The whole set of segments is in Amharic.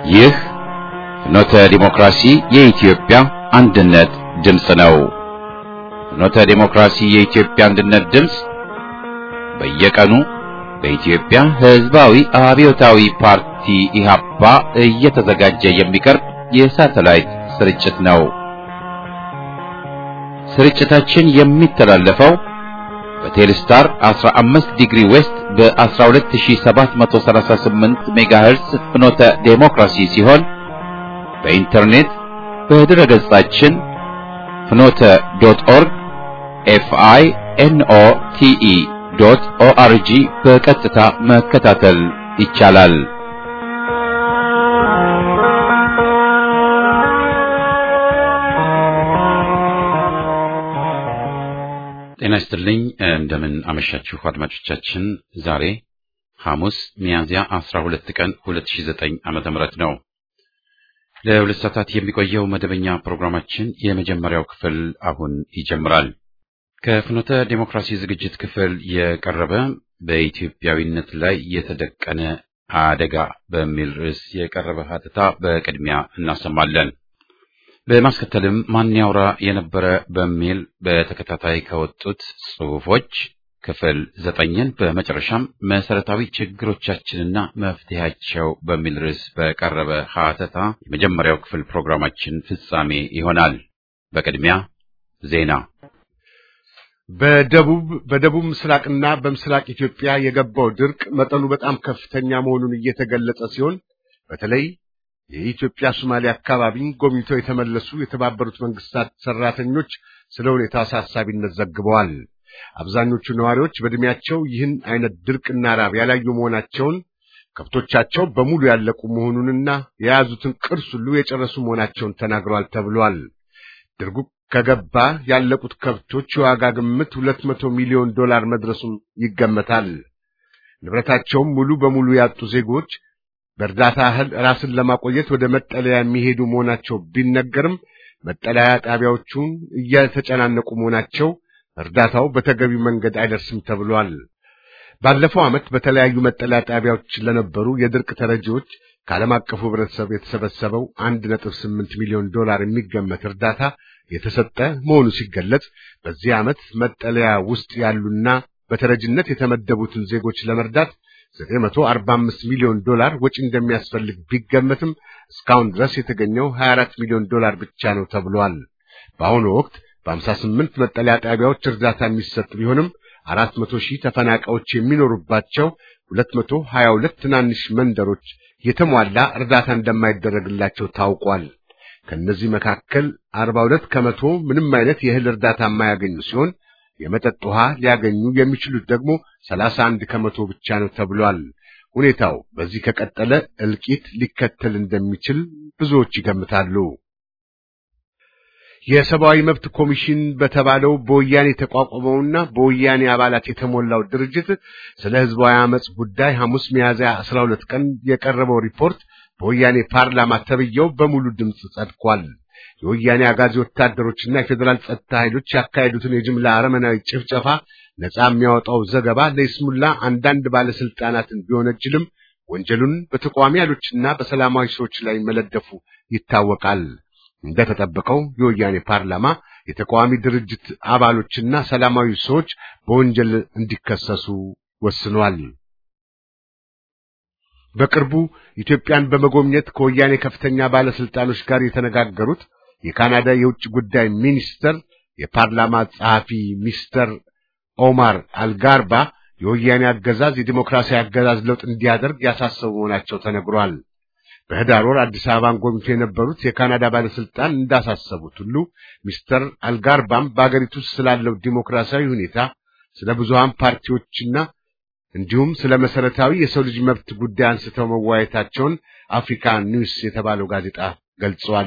ይህ ፍኖተ ዲሞክራሲ የኢትዮጵያ አንድነት ድምፅ ነው። ፍኖተ ዲሞክራሲ የኢትዮጵያ አንድነት ድምፅ በየቀኑ በኢትዮጵያ ሕዝባዊ አብዮታዊ ፓርቲ ኢህአፓ እየተዘጋጀ የሚቀርብ የሳተላይት ስርጭት ነው። ስርጭታችን የሚተላለፈው በቴሌስታር 15 ዲግሪ ዌስት በ12738 ሜጋሄርስ ፍኖተ ዴሞክራሲ ሲሆን በኢንተርኔት በድረ ገጻችን ፍኖተ ዶት ኦርግ ኤፍአይ ኤንኦ ቲኢ ዶት ኦአርጂ በቀጥታ መከታተል ይቻላል። ጤና ይስጥልኝ። እንደምን አመሻችሁ አድማጮቻችን። ዛሬ ሐሙስ ሚያዝያ 12 ቀን 2009 ዓመተ ምህረት ነው። ለሁለት ሰዓታት የሚቆየው መደበኛ ፕሮግራማችን የመጀመሪያው ክፍል አሁን ይጀምራል። ከፍኖተ ዴሞክራሲ ዝግጅት ክፍል የቀረበ በኢትዮጵያዊነት ላይ የተደቀነ አደጋ በሚል ርዕስ የቀረበ ሀተታ በቅድሚያ እናሰማለን። በማስከተልም ማን ያውራ የነበረ በሚል በተከታታይ ከወጡት ጽሑፎች ክፍል ዘጠኝን በመጨረሻም መሰረታዊ ችግሮቻችንና መፍትሄያቸው በሚል ርዕስ በቀረበ ሀተታ የመጀመሪያው ክፍል ፕሮግራማችን ፍጻሜ ይሆናል። በቅድሚያ ዜና። በደቡብ በደቡብ ምስራቅና በምስራቅ ኢትዮጵያ የገባው ድርቅ መጠኑ በጣም ከፍተኛ መሆኑን እየተገለጸ ሲሆን በተለይ የኢትዮጵያ ሶማሌ አካባቢን ጎብኝተው የተመለሱ የተባበሩት መንግስታት ሰራተኞች ስለ ሁኔታ አሳሳቢነት ዘግበዋል። አብዛኞቹ ነዋሪዎች በዕድሜያቸው ይህን አይነት ድርቅና ራብ ያላዩ መሆናቸውን፣ ከብቶቻቸው በሙሉ ያለቁ መሆኑንና የያዙትን ቅርስ ሁሉ የጨረሱ መሆናቸውን ተናግረዋል ተብሏል። ድርጉ ከገባ ያለቁት ከብቶች የዋጋ ግምት ሁለት መቶ ሚሊዮን ዶላር መድረሱም ይገመታል። ንብረታቸውም ሙሉ በሙሉ ያጡ ዜጎች በእርዳታ እህል ራስን ለማቆየት ወደ መጠለያ የሚሄዱ መሆናቸው ቢነገርም መጠለያ ጣቢያዎቹን እየተጨናነቁ መሆናቸው እርዳታው በተገቢው መንገድ አይደርስም ተብሏል። ባለፈው ዓመት በተለያዩ መጠለያ ጣቢያዎች ለነበሩ የድርቅ ተረጂዎች ከዓለም አቀፉ ሕብረተሰብ የተሰበሰበው አንድ ነጥብ ስምንት ሚሊዮን ዶላር የሚገመት እርዳታ የተሰጠ መሆኑ ሲገለጽ በዚህ ዓመት መጠለያ ውስጥ ያሉና በተረጅነት የተመደቡትን ዜጎች ለመርዳት 945 ሚሊዮን ዶላር ወጪ እንደሚያስፈልግ ቢገመትም እስካሁን ድረስ የተገኘው 24 ሚሊዮን ዶላር ብቻ ነው ተብሏል። በአሁኑ ወቅት በ58 መጠለያ ጣቢያዎች እርዳታ የሚሰጥ ቢሆንም 400 ሺህ ተፈናቃዮች የሚኖሩባቸው 222 ትናንሽ መንደሮች የተሟላ እርዳታ እንደማይደረግላቸው ታውቋል። ከነዚህ መካከል 42 ከመቶ ምንም አይነት የእህል እርዳታ የማያገኙ ሲሆን የመጠጥ ውሃ ሊያገኙ የሚችሉት ደግሞ 31 ከመቶ ብቻ ነው ተብሏል። ሁኔታው በዚህ ከቀጠለ እልቂት ሊከተል እንደሚችል ብዙዎች ይገምታሉ። የሰብአዊ መብት ኮሚሽን በተባለው በወያኔ የተቋቋመውና በወያኔ አባላት የተሞላው ድርጅት ስለ ህዝባዊ አመጽ ጉዳይ ሐሙስ ሚያዝያ 12 ቀን የቀረበው ሪፖርት በወያኔ ፓርላማ ተብየው በሙሉ ድምፅ ጸድቋል። የወያኔ አጋዚ ወታደሮችና የፌዴራል ጸጥታ ኃይሎች ያካሄዱትን የጅምላ አረመናዊ ጭፍጨፋ ነጻ የሚያወጣው ዘገባ ለይስሙላ አንዳንድ ባለስልጣናትን ቢወነጅልም ወንጀሉን በተቃዋሚ ኃይሎችና በሰላማዊ ሰዎች ላይ መለደፉ ይታወቃል። እንደተጠበቀው የወያኔ ፓርላማ የተቃዋሚ ድርጅት አባሎችና ሰላማዊ ሰዎች በወንጀል እንዲከሰሱ ወስኗል። በቅርቡ ኢትዮጵያን በመጎብኘት ከወያኔ ከፍተኛ ባለስልጣኖች ጋር የተነጋገሩት የካናዳ የውጭ ጉዳይ ሚኒስተር የፓርላማ ጸሐፊ ሚስተር ኦማር አልጋርባ የወያኔ አገዛዝ የዲሞክራሲያዊ አገዛዝ ለውጥ እንዲያደርግ ያሳሰቡ መሆናቸው ተነግሯል። በህዳር ወር አዲስ አበባን ጎብኝቶ የነበሩት የካናዳ ባለስልጣን እንዳሳሰቡት ሁሉ ሚስተር አልጋርባም በአገሪቱ ውስጥ ስላለው ዲሞክራሲያዊ ሁኔታ፣ ስለ ብዙሃን ፓርቲዎችና እንዲሁም ስለ መሰረታዊ የሰው ልጅ መብት ጉዳይ አንስተው መወያየታቸውን አፍሪካ ኒውስ የተባለው ጋዜጣ ገልጿል።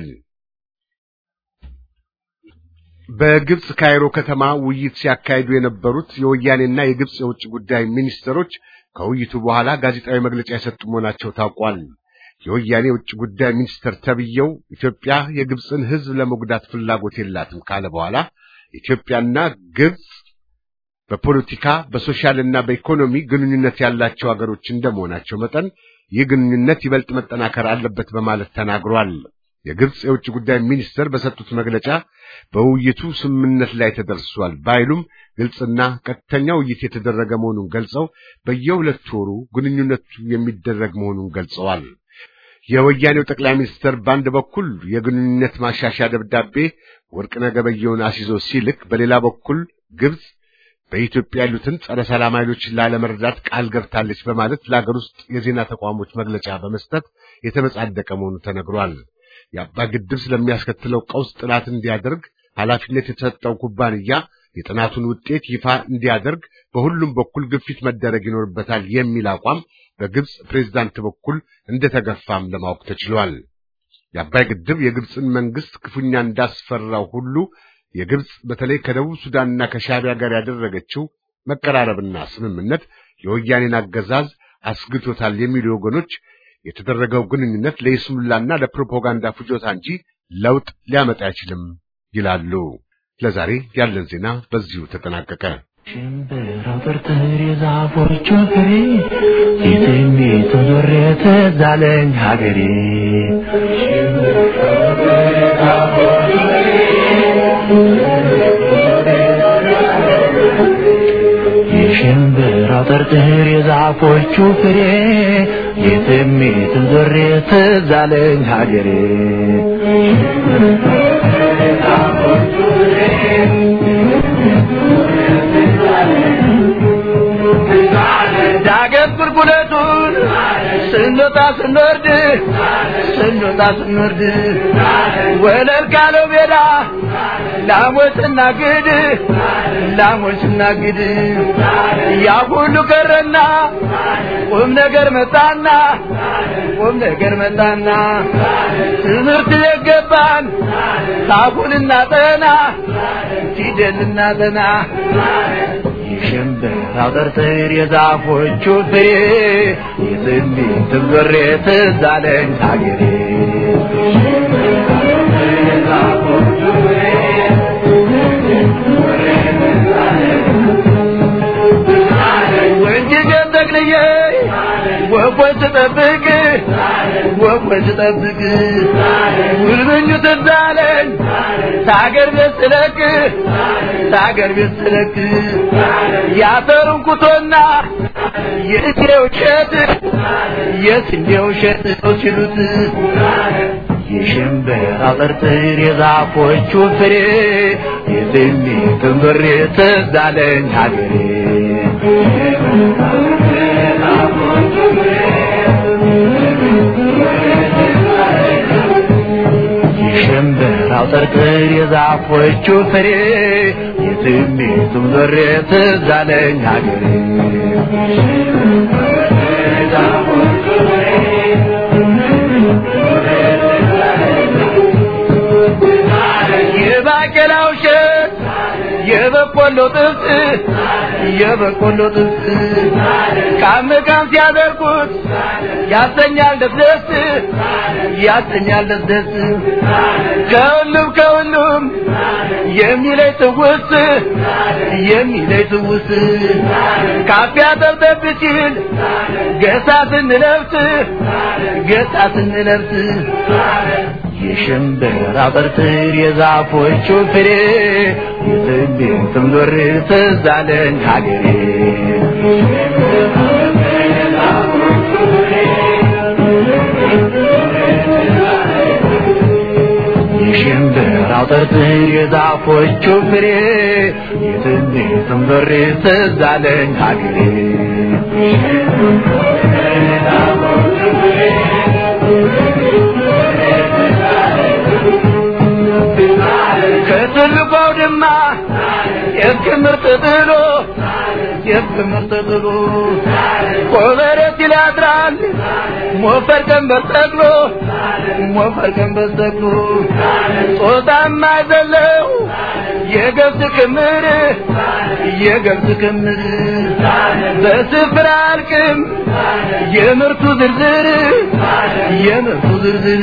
በግብጽ ካይሮ ከተማ ውይይት ሲያካሂዱ የነበሩት የወያኔና የግብጽ የውጭ ጉዳይ ሚኒስትሮች ከውይይቱ በኋላ ጋዜጣዊ መግለጫ የሰጡ መሆናቸው ታውቋል። የወያኔ የውጭ ጉዳይ ሚኒስትር ተብየው ኢትዮጵያ የግብፅን ሕዝብ ለመጉዳት ፍላጎት የላትም ካለ በኋላ ኢትዮጵያና ግብፅ በፖለቲካ በሶሻልና በኢኮኖሚ ግንኙነት ያላቸው ሀገሮች እንደመሆናቸው መጠን ይህ ግንኙነት ይበልጥ መጠናከር አለበት በማለት ተናግሯል። የግብጽ የውጭ ጉዳይ ሚኒስትር በሰጡት መግለጫ በውይይቱ ስምምነት ላይ ተደርሷል ባይሉም ግልጽና ቀጥተኛ ውይይት የተደረገ መሆኑን ገልጸው በየሁለት ወሩ ግንኙነቱ የሚደረግ መሆኑን ገልጸዋል። የወያኔው ጠቅላይ ሚኒስትር በአንድ በኩል የግንኙነት ማሻሻያ ደብዳቤ ወርቅነህ ገበየሁን አስይዞ ሲልክ፣ በሌላ በኩል ግብጽ በኢትዮጵያ ያሉትን ጸረ ሰላም ኃይሎችን ላለመርዳት ቃል ገብታለች በማለት ለአገር ውስጥ የዜና ተቋሞች መግለጫ በመስጠት የተመጻደቀ መሆኑ ተነግሯል። የአባይ ግድብ ስለሚያስከትለው ቀውስ ጥናት እንዲያደርግ ኃላፊነት የተሰጠው ኩባንያ የጥናቱን ውጤት ይፋ እንዲያደርግ በሁሉም በኩል ግፊት መደረግ ይኖርበታል የሚል አቋም በግብጽ ፕሬዝዳንት በኩል እንደተገፋም ለማወቅ ተችሏል። የአባይ ግድብ የግብጽን መንግስት ክፉኛ እንዳስፈራው ሁሉ የግብጽ በተለይ ከደቡብ ሱዳንና ከሻዕቢያ ጋር ያደረገችው መቀራረብና ስምምነት የወያኔን አገዛዝ አስግቶታል የሚሉ ወገኖች የተደረገው ግንኙነት ለይስሙላና ለፕሮፓጋንዳ ፍጆታ እንጂ ለውጥ ሊያመጣ አይችልም ይላሉ። ለዛሬ ያለን ዜና በዚሁ ተጠናቀቀ። ሽምብራው ጥርጥር የዛፎቹ ፍሬ የትሜቱ ዞሬ ትዝ አለኝ ሀገሬ የሽምብራው ጥርጥር የዛፎቹ ፍሬ የትሜቱ ዞሬ ትዝ አለኝ ሀገሬ ዳገት ቁልቁለቱን ስንወጣ ስንወርድ ስንወጣ ስንወርድ ወለል ካለው ሜዳ ላሞች ስናግድ ላሞች ስናግድ ያ ሁሉ ቀረና ቁም ነገር መጣና ቁም ነገር መጣና ትምህርት የገባን ሳቡን እናጠና ፊደል እናጠና የሽምብራው ጥርጥር የዛፎቹ ፍሬ የትንቢትም ዞሬ ትዝ አለኝ ሀገሬ ወንጅገን ጠቅልዬ ወፎች ስጠብቅ ወፎች ስጠብቅ ጉልብኙ ትዝ አለኝ ታገር ቤት ስለቅ ታገር ቤት ስለቅ ያተሩን ኩቶና የእቴው እሸት የስንዴው እሸት ነው ሲሉት የሽምብራ ጥርጥር የዛፎቹ ፍሬ የትንቢትም ዞሬ ትዝ አለኝ ሀገሬ የሽምብራው ጥርጥር የዛፎቹ ፍሬ የትሜቱም ዞሬ ትዝ አለኝ ሀገሬ የባቄላው እሸት የበቆሎ ጥብስ የበቆሎ ጥብስ ቃም ቃም ሲያደርጉት ያሰኛል ደስደስ ያሰኛል ደስደስ ከሁሉም ከሁሉም የሚለይ ትውስ የሚለይ ትውስ ካፊያ ጠብጠብ ሲል ገሳ ስንለብስ ገሳ ስንለብስ የሽምብራ ጥርጥር የዛፎቹ ፍሬ የትንቢትም ዞር ትዝ አለኝ ሀገሬ የሽምብራው ጥርጥር የዛፎቹ ፍሬ የትንቢትም ዞር ትዝ አለኝ ሀገሬ ከትልቁ አውድማ የክምር ተጥሎ የክምር ተጥሎ ኮበረት ይላድራል ሞፈር ቀንበር ተክሎ ሞፈር ቀንበር ተክሎ ጾታም አይዘለው የገብስ ክምር የገብስ ክምር በስፍራ አልቅም የምርቱ ዝርዝር የምርቱ ዝርዝር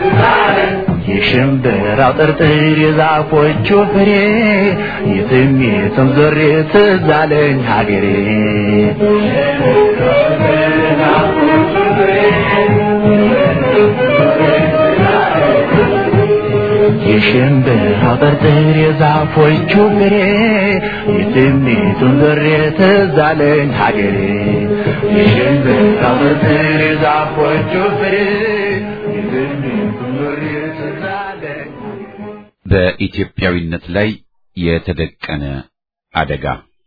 የሽምብራው ጥርጥር የዛፎቹ ፍሬ የትም የትም ዞሬ ትዝ አለኝ ሀገሬ የሽምብራው ጥርጥር የዛፎቹ ፍሬ የስሜቱን ዝሬ ትዝ አለኝ ሀገሬ የሽምብራው ጥርጥር የዛፎቹ ፍሬ የስሜቱን ዝሬ ትዝ አለኝ በኢትዮጵያዊነት ላይ የተደቀነ አደጋ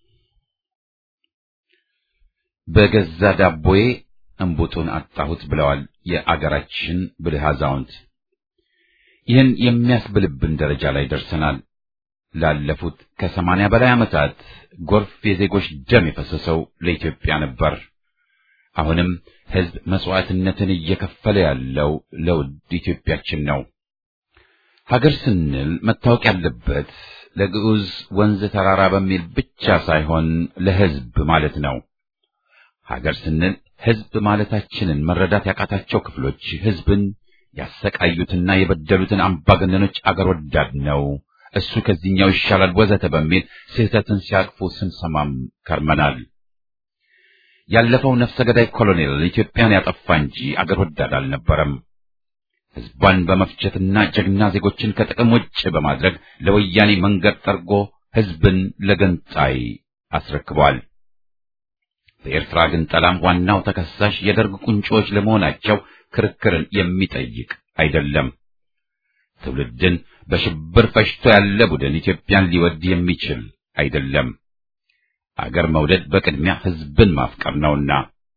በገዛ ዳቦዬ እንቡጡን አጣሁት ብለዋል የአገራችን ብልህ አዛውንት። ይህን የሚያስብልብን ደረጃ ላይ ደርሰናል። ላለፉት ከሰማንያ በላይ ዓመታት ጎርፍ የዜጎች ደም የፈሰሰው ለኢትዮጵያ ነበር። አሁንም ሕዝብ መስዋዕትነትን እየከፈለ ያለው ለውድ ኢትዮጵያችን ነው። ሀገር ስንል መታወቅ ያለበት ለግዑዝ ወንዝ ተራራ በሚል ብቻ ሳይሆን ለሕዝብ ማለት ነው። ሀገር ስንል ሕዝብ ማለታችንን መረዳት ያቃታቸው ክፍሎች ሕዝብን ያሰቃዩትና የበደሉትን አምባገነኖች አገር ወዳድ ነው፣ እሱ ከዚህኛው ይሻላል ወዘተ በሚል ስህተትን ሲያቅፉ ስንሰማም ከርመናል። ያለፈው ነፍሰ ገዳይ ኮሎኔል ኢትዮጵያን ያጠፋ እንጂ አገር ወዳድ አልነበረም። ሕዝቧን በመፍጀትና ጀግና ዜጎችን ከጥቅም ውጭ በማድረግ ለወያኔ መንገድ ጠርጎ ሕዝብን ለገንጣይ አስረክቧል። በኤርትራ ግን ጠላም ዋናው ተከሳሽ የደርግ ቁንጮዎች ለመሆናቸው ክርክርን የሚጠይቅ አይደለም። ትውልድን በሽብር ፈጅቶ ያለ ቡድን ኢትዮጵያን ሊወድ የሚችል አይደለም። አገር መውደድ በቅድሚያ ሕዝብን ማፍቀር ነውና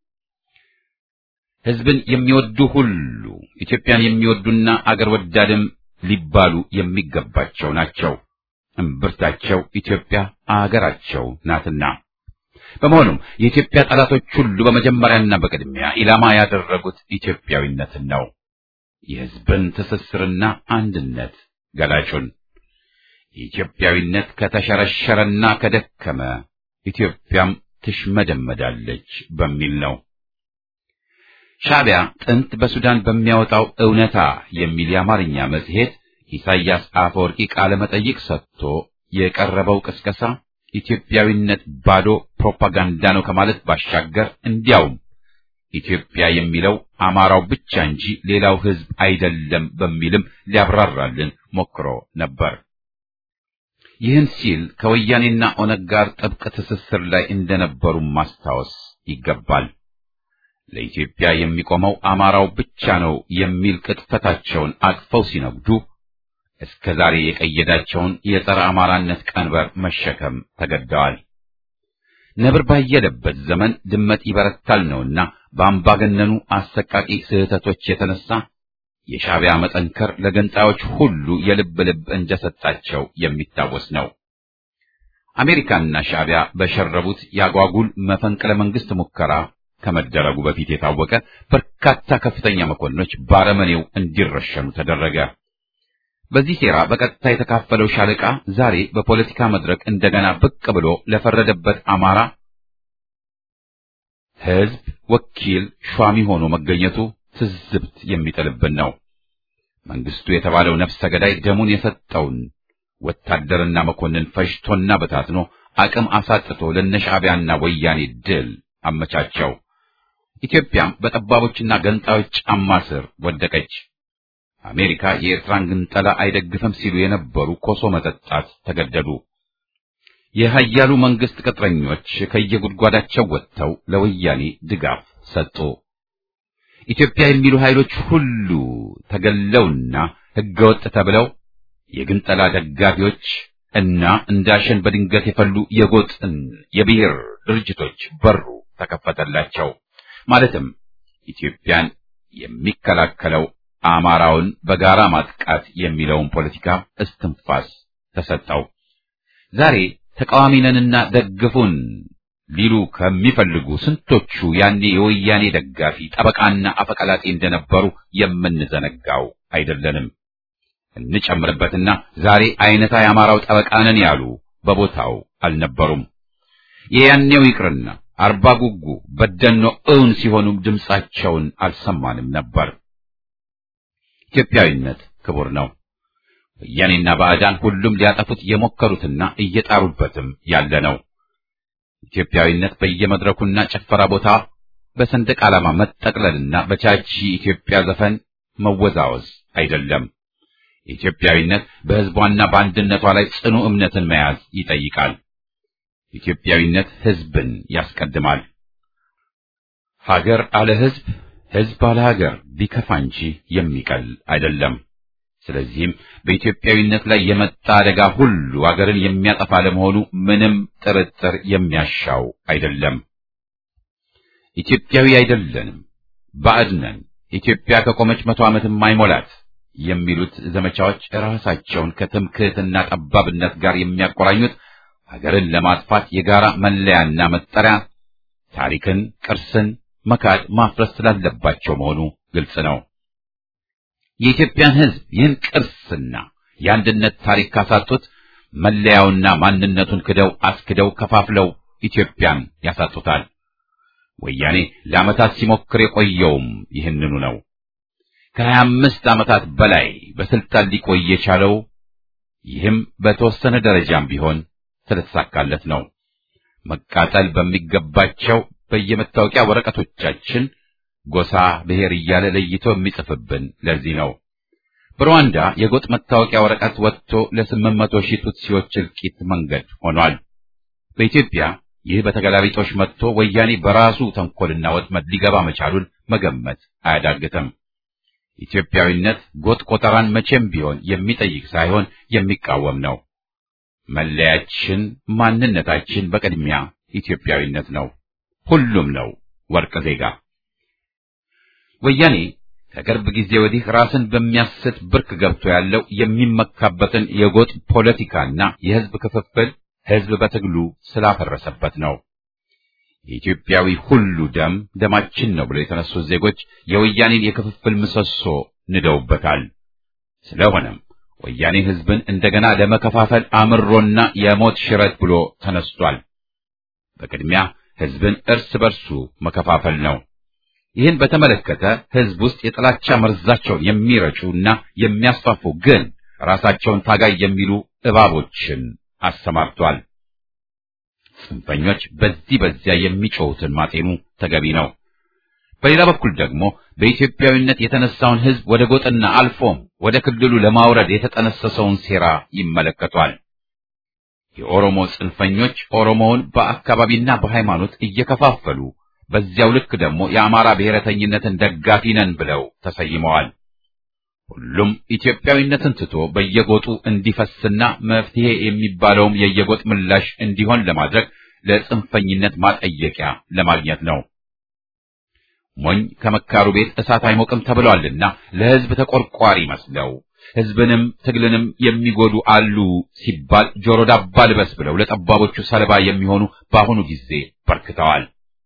ሕዝብን የሚወዱ ሁሉ ኢትዮጵያን የሚወዱና አገር ወዳድም ሊባሉ የሚገባቸው ናቸው። እምብርታቸው ኢትዮጵያ አገራቸው ናትና። በመሆኑም የኢትዮጵያ ጠላቶች ሁሉ በመጀመሪያና በቅድሚያ ኢላማ ያደረጉት ኢትዮጵያዊነትን ነው። የሕዝብን ትስስርና አንድነት ገላጩን የኢትዮጵያዊነት ከተሸረሸረና ከደከመ ኢትዮጵያም ትሽመደመዳለች በሚል ነው። ሻዕቢያ ጥንት በሱዳን በሚያወጣው እውነታ የሚል የአማርኛ መጽሔት ኢሳይያስ አፈወርቂ ቃለ መጠይቅ ሰጥቶ የቀረበው ቅስቀሳ ኢትዮጵያዊነት ባዶ ፕሮፓጋንዳ ነው ከማለት ባሻገር እንዲያውም ኢትዮጵያ የሚለው አማራው ብቻ እንጂ ሌላው ሕዝብ አይደለም በሚልም ሊያብራራልን ሞክሮ ነበር። ይህን ሲል ከወያኔና ኦነግ ጋር ጥብቅ ትስስር ላይ እንደነበሩ ማስታወስ ይገባል። ለኢትዮጵያ የሚቆመው አማራው ብቻ ነው የሚል ቅጥፈታቸውን አቅፈው ሲነግዱ እስከ ዛሬ የቀየዳቸውን የጸረ አማራነት ቀንበር መሸከም ተገደዋል። ነብር ባየለበት ዘመን ድመት ይበረታል ነውና በአምባገነኑ አሰቃቂ ስህተቶች የተነሳ የሻዕቢያ መጠንከር ለገንጣዮች ሁሉ የልብ ልብ እንደሰጣቸው የሚታወስ ነው። አሜሪካና ሻዕቢያ በሸረቡት ያጓጉል መፈንቅለ መንግስት ሙከራ ከመደረጉ በፊት የታወቀ በርካታ ከፍተኛ መኮንኖች ባረመኔው እንዲረሸኑ ተደረገ። በዚህ ሴራ በቀጥታ የተካፈለው ሻለቃ ዛሬ በፖለቲካ መድረክ እንደገና ብቅ ብሎ ለፈረደበት አማራ ሕዝብ ወኪል ሿሚ ሆኖ መገኘቱ ትዝብት የሚጥልብን ነው። መንግስቱ የተባለው ነፍሰ ገዳይ ደሙን የሰጠውን ወታደርና መኮንን ፈጅቶና በታትኖ አቅም አሳጥቶ ለነሻዕቢያና ወያኔ ድል አመቻቸው። ኢትዮጵያም በጠባቦችና ገንጣዮች ጫማ ስር ወደቀች። አሜሪካ የኤርትራን ግንጠላ አይደግፍም ሲሉ የነበሩ ኮሶ መጠጣት ተገደዱ። የኃያሉ መንግስት ቅጥረኞች ከየጉድጓዳቸው ወጥተው ለወያኔ ድጋፍ ሰጡ። ኢትዮጵያ የሚሉ ኃይሎች ሁሉ ተገለውና ህገወጥ ተብለው የግንጠላ ደጋፊዎች እና እንዳሸን በድንገት የፈሉ የጎጥን የብሔር ድርጅቶች በሩ ተከፈተላቸው። ማለትም ኢትዮጵያን የሚከላከለው አማራውን በጋራ ማጥቃት የሚለውን ፖለቲካ እስትንፋስ ተሰጠው። ዛሬ ተቃዋሚ ነንና ደግፉን ሊሉ ከሚፈልጉ ስንቶቹ ያኔ የወያኔ ደጋፊ ጠበቃና አፈቀላጤ እንደነበሩ የምንዘነጋው አይደለንም። እንጨምርበትና ዛሬ አይነታ የአማራው ጠበቃ ነን ያሉ በቦታው አልነበሩም። የያኔው ይቅርና አርባ ጉጉ በደኖ እውን ሲሆኑም ድምፃቸውን አልሰማንም ነበር። ኢትዮጵያዊነት ክቡር ነው። ወያኔና ባዕዳን ሁሉም ሊያጠፉት የሞከሩትና እየጣሩበትም ያለ ነው። ኢትዮጵያዊነት በየመድረኩና ጭፈራ ቦታ በሰንደቅ ዓላማ መጠቅለልና በቻቺ ኢትዮጵያ ዘፈን መወዛወዝ አይደለም። ኢትዮጵያዊነት በሕዝቧና በአንድነቷ ላይ ጽኑ እምነትን መያዝ ይጠይቃል። ኢትዮጵያዊነት ሕዝብን ያስቀድማል። ሀገር አለ ሕዝብ፣ ሕዝብ አለ ሀገር ቢከፋ እንጂ የሚቀል አይደለም። ስለዚህም በኢትዮጵያዊነት ላይ የመጣ አደጋ ሁሉ አገርን የሚያጠፋ ለመሆኑ ምንም ጥርጥር የሚያሻው አይደለም። ኢትዮጵያዊ አይደለንም፣ ባዕድ ነን፣ ኢትዮጵያ ከቆመች መቶ ዓመትም አይሞላት የሚሉት ዘመቻዎች ራሳቸውን ከትምክህትና ጠባብነት ጋር የሚያቆራኙት ሀገርን ለማጥፋት የጋራ መለያና መጠሪያ ታሪክን፣ ቅርስን መካድ ማፍረስ ስላለባቸው መሆኑ ግልጽ ነው። የኢትዮጵያን ሕዝብ ይህን ቅርስና የአንድነት ታሪክ ካሳጡት መለያውና ማንነቱን ክደው አስክደው ከፋፍለው ኢትዮጵያን ያሳጡታል። ወያኔ ለዓመታት ሲሞክር የቆየውም ይህንኑ ነው። ከሀያ አምስት ዓመታት በላይ በስልጣን ሊቆይ የቻለው ይህም በተወሰነ ደረጃም ቢሆን ስለተሳካለት ነው። መቃጠል በሚገባቸው በየመታወቂያ ወረቀቶቻችን ጎሳ፣ ብሔር እያለ ለይቶ የሚጽፍብን ለዚህ ነው። በሩዋንዳ የጎጥ መታወቂያ ወረቀት ወጥቶ ለስምንት መቶ ሺህ ቱትሲዎች እልቂት መንገድ ሆኗል። በኢትዮጵያ ይህ በተገላቢጦሽ መጥቶ ወያኔ በራሱ ተንኮልና ወጥመድ ሊገባ መቻሉን መገመት አያዳግትም። ኢትዮጵያዊነት ጎጥ ቆጠራን መቼም ቢሆን የሚጠይቅ ሳይሆን የሚቃወም ነው። መለያችን፣ ማንነታችን በቅድሚያ ኢትዮጵያዊነት ነው። ሁሉም ነው ወርቅ ዜጋ። ወያኔ ከቅርብ ጊዜ ወዲህ ራስን በሚያስት ብርክ ገብቶ ያለው የሚመካበትን የጎጥ ፖለቲካና የሕዝብ ክፍፍል ሕዝብ በትግሉ ስላፈረሰበት ነው። የኢትዮጵያዊ ሁሉ ደም ደማችን ነው ብለው የተነሱት ዜጎች የወያኔን የክፍፍል ምሰሶ ንደውበታል። ስለሆነም ወያኔ ሕዝብን እንደገና ለመከፋፈል አምሮና የሞት ሽረት ብሎ ተነስቷል። በቅድሚያ ሕዝብን እርስ በርሱ መከፋፈል ነው። ይህን በተመለከተ ሕዝብ ውስጥ የጥላቻ መርዛቸውን የሚረጩና የሚያስፋፉ ግን ራሳቸውን ታጋይ የሚሉ እባቦችን አሰማርቷል። ጽንፈኞች በዚህ በዚያ የሚጮሁትን ማጤኑ ተገቢ ነው። በሌላ በኩል ደግሞ በኢትዮጵያዊነት የተነሳውን ሕዝብ ወደ ጎጥና አልፎም ወደ ክልሉ ለማውረድ የተጠነሰሰውን ሴራ ይመለከቷል። የኦሮሞ ጽንፈኞች ኦሮሞውን በአካባቢና በሃይማኖት እየከፋፈሉ በዚያው ልክ ደግሞ የአማራ ብሔረተኝነትን ደጋፊ ነን ብለው ተሰይመዋል። ሁሉም ኢትዮጵያዊነትን ትቶ በየጎጡ እንዲፈስና መፍትሄ የሚባለውም የየጎጥ ምላሽ እንዲሆን ለማድረግ ለጽንፈኝነት ማጠየቂያ ለማግኘት ነው። ሞኝ ከመካሩ ቤት እሳት አይሞቅም ተብሏልና ለሕዝብ ተቆርቋሪ መስለው ሕዝብንም ትግልንም የሚጎዱ አሉ ሲባል ጆሮ ዳባ ልበስ ብለው ለጠባቦቹ ሰለባ የሚሆኑ በአሁኑ ጊዜ በርክተዋል።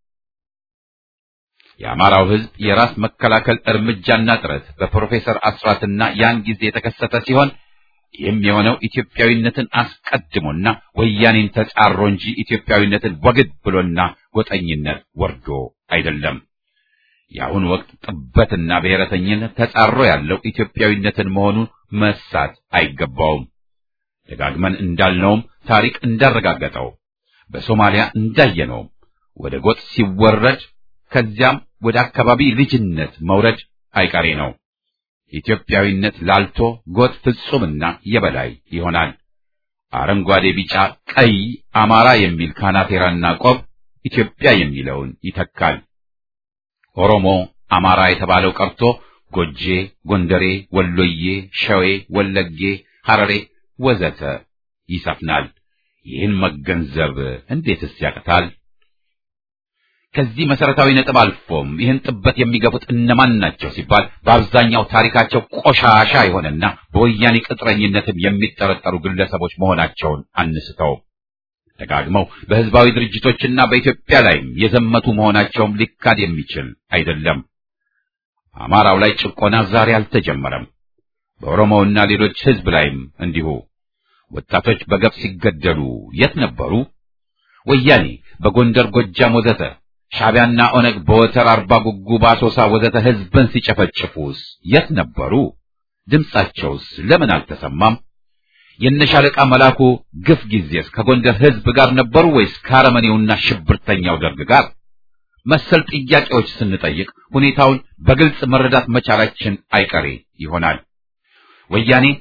የአማራው ሕዝብ የራስ መከላከል እርምጃና ጥረት በፕሮፌሰር አስራትና ያን ጊዜ የተከሰተ ሲሆን ይህም የሆነው ኢትዮጵያዊነትን አስቀድሞና ወያኔን ተጻሮ እንጂ ኢትዮጵያዊነትን ወግድ ብሎና ጎጠኝነት ወርዶ አይደለም። የአሁኑ ወቅት ጥበትና ብሔረተኝነት ተጻሮ ያለው ኢትዮጵያዊነትን መሆኑን መሳት አይገባውም። ደጋግመን እንዳልነውም ታሪክ እንዳረጋገጠው በሶማሊያ እንዳየነውም ወደ ጎጥ ሲወረድ ከዚያም ወደ አካባቢ ልጅነት መውረድ አይቀሬ ነው። ኢትዮጵያዊነት ላልቶ ጎጥ ፍጹምና የበላይ ይሆናል። አረንጓዴ፣ ቢጫ፣ ቀይ አማራ የሚል ካናቴራና ቆብ ኢትዮጵያ የሚለውን ይተካል። ኦሮሞ፣ አማራ የተባለው ቀርቶ ጎጄ፣ ጎንደሬ፣ ወሎዬ፣ ሸዌ፣ ወለጌ፣ ሐረሬ ወዘተ ይሰፍናል። ይህን መገንዘብ እንዴትስ ያቅታል? ከዚህ መሰረታዊ ነጥብ አልፎም ይህን ጥበት የሚገፉት እነማን ናቸው ሲባል በአብዛኛው ታሪካቸው ቆሻሻ የሆነና በወያኔ ቅጥረኝነትም የሚጠረጠሩ ግለሰቦች መሆናቸውን አንስተው ደጋግመው በህዝባዊ ድርጅቶችና በኢትዮጵያ ላይም የዘመቱ መሆናቸውም ሊካድ የሚችል አይደለም። አማራው ላይ ጭቆና ዛሬ አልተጀመረም። በኦሮሞውና ሌሎች ህዝብ ላይም እንዲሁ ወጣቶች በገፍ ሲገደሉ የት ነበሩ? ወያኔ በጎንደር ጎጃም ወዘተ ሻዕቢያና ኦነግ በወተር አርባ ጉጉ በአሶሳ ወዘተ ህዝብን ሲጨፈጭፉስ የት ነበሩ? ድምጻቸውስ ለምን አልተሰማም? የነሻለቃ መላኩ ግፍ ጊዜስ ከጎንደር ህዝብ ጋር ነበሩ ወይስ ከአረመኔውና ሽብርተኛው ደርግ ጋር? መሰል ጥያቄዎች ስንጠይቅ ሁኔታውን በግልጽ መረዳት መቻላችን አይቀሬ ይሆናል። ወያኔ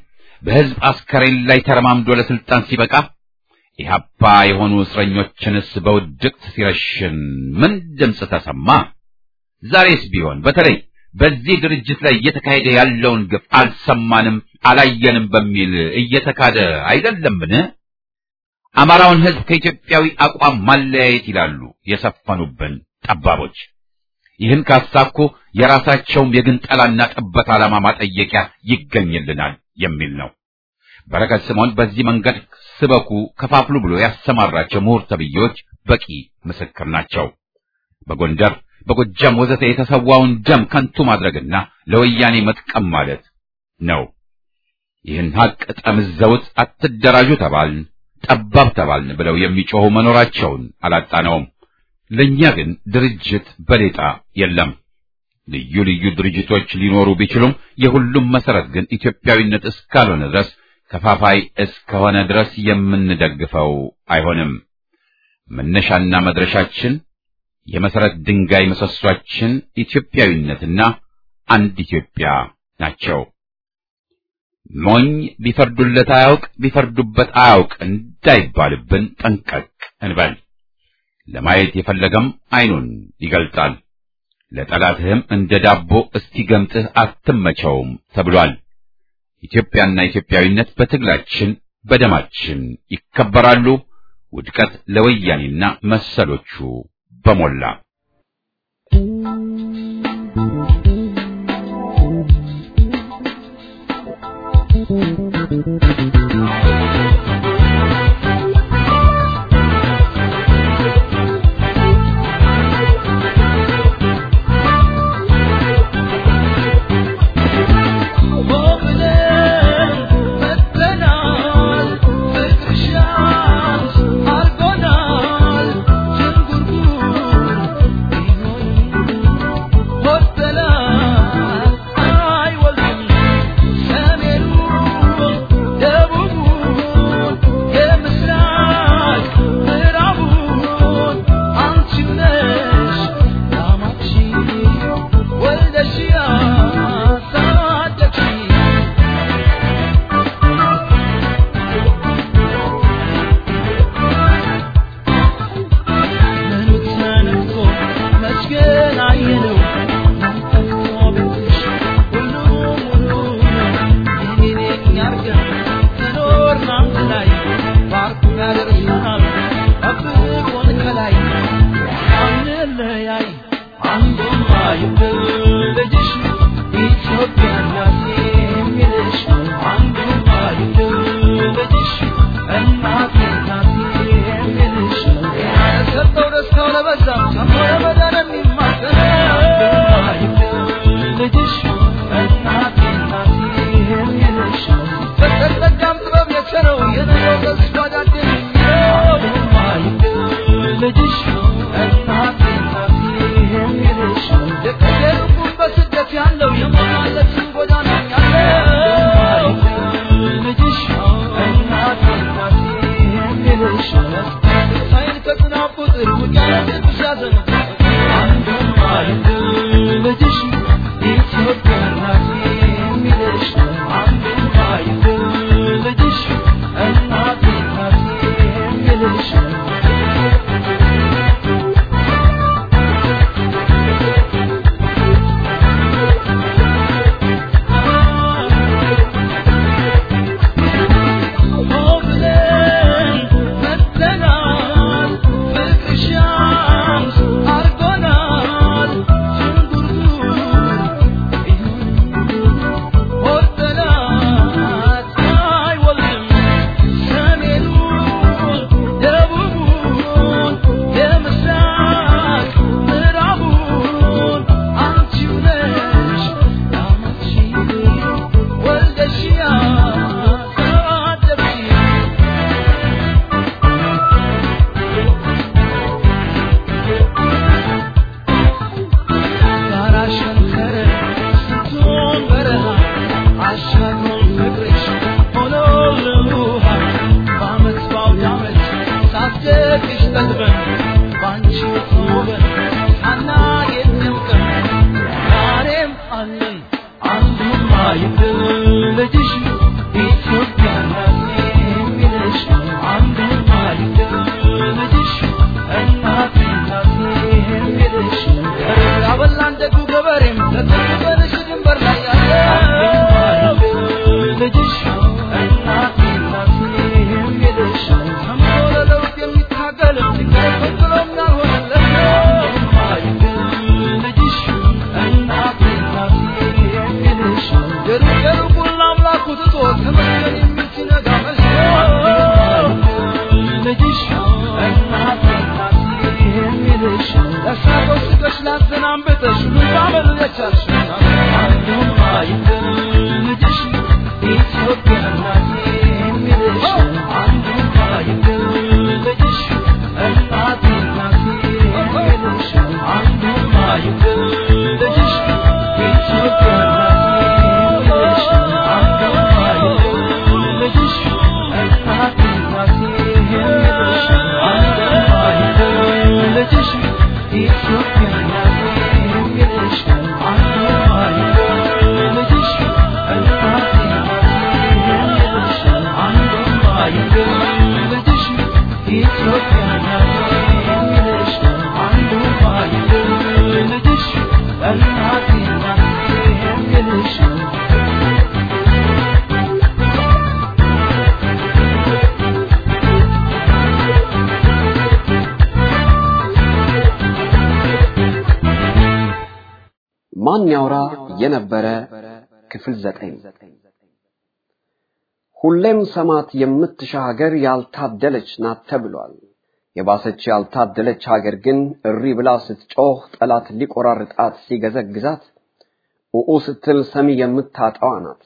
በሕዝብ አስከሬን ላይ ተረማምዶ ለስልጣን ሲበቃ ኢህአፓ የሆኑ እስረኞችንስ በውድቅት ሲረሽን ምን ድምፅ ተሰማ? ዛሬስ ቢሆን በተለይ በዚህ ድርጅት ላይ እየተካሄደ ያለውን ግፍ አልሰማንም፣ አላየንም በሚል እየተካደ አይደለምን? አማራውን ሕዝብ ከኢትዮጵያዊ አቋም ማለያየት ይላሉ የሰፈኑብን ጠባቦች። ይህን ካሳኩ የራሳቸውም የግንጠላና ጥበት ዓላማ ማጠየቂያ ይገኝልናል የሚል ነው። በረከት ስምዖን በዚህ መንገድ ስበኩ፣ ከፋፍሉ ብሎ ያሰማራቸው ምሁር ተብዬዎች በቂ ምስክር ናቸው። በጎንደር በጎጃም ወዘተ የተሰዋውን ደም ከንቱ ማድረግና ለወያኔ መጥቀም ማለት ነው። ይህን ሀቅ ጠምዘውት አትደራጁ ተባልን፣ ጠባብ ተባልን ብለው የሚጮኹ መኖራቸውን አላጣነውም። ለእኛ ግን ድርጅት በሌጣ የለም። ልዩ ልዩ ድርጅቶች ሊኖሩ ቢችሉም የሁሉም መሰረት ግን ኢትዮጵያዊነት እስካልሆነ ድረስ ከፋፋይ እስከሆነ ድረስ የምንደግፈው አይሆንም። መነሻና መድረሻችን የመሰረት ድንጋይ ምሰሷችን ኢትዮጵያዊነትና አንድ ኢትዮጵያ ናቸው። ሞኝ ቢፈርዱለት አያውቅ ቢፈርዱበት አያውቅ እንዳይባልብን ጠንቀቅ እንበል። ለማየት የፈለገም ዓይኑን ይገልጣል። ለጠላትህም እንደ ዳቦ እስኪገምጥህ አትመቸውም ተብሏል። ኢትዮጵያና ኢትዮጵያዊነት በትግላችን በደማችን ይከበራሉ። ውድቀት ለወያኔና መሰሎቹ በሞላ ማን ያውራ የነበረ ክፍል ዘጠኝ ሁሌም ሰማት የምትሻ ሀገር ያልታደለች ናት ተብሏል። የባሰች ያልታደለች ሀገር ግን እሪ ብላ ስትጮህ ጠላት ሊቆራርጣት ሲገዘግዛት ኡኡ ስትል ሰሚ የምታጣዋ ናት።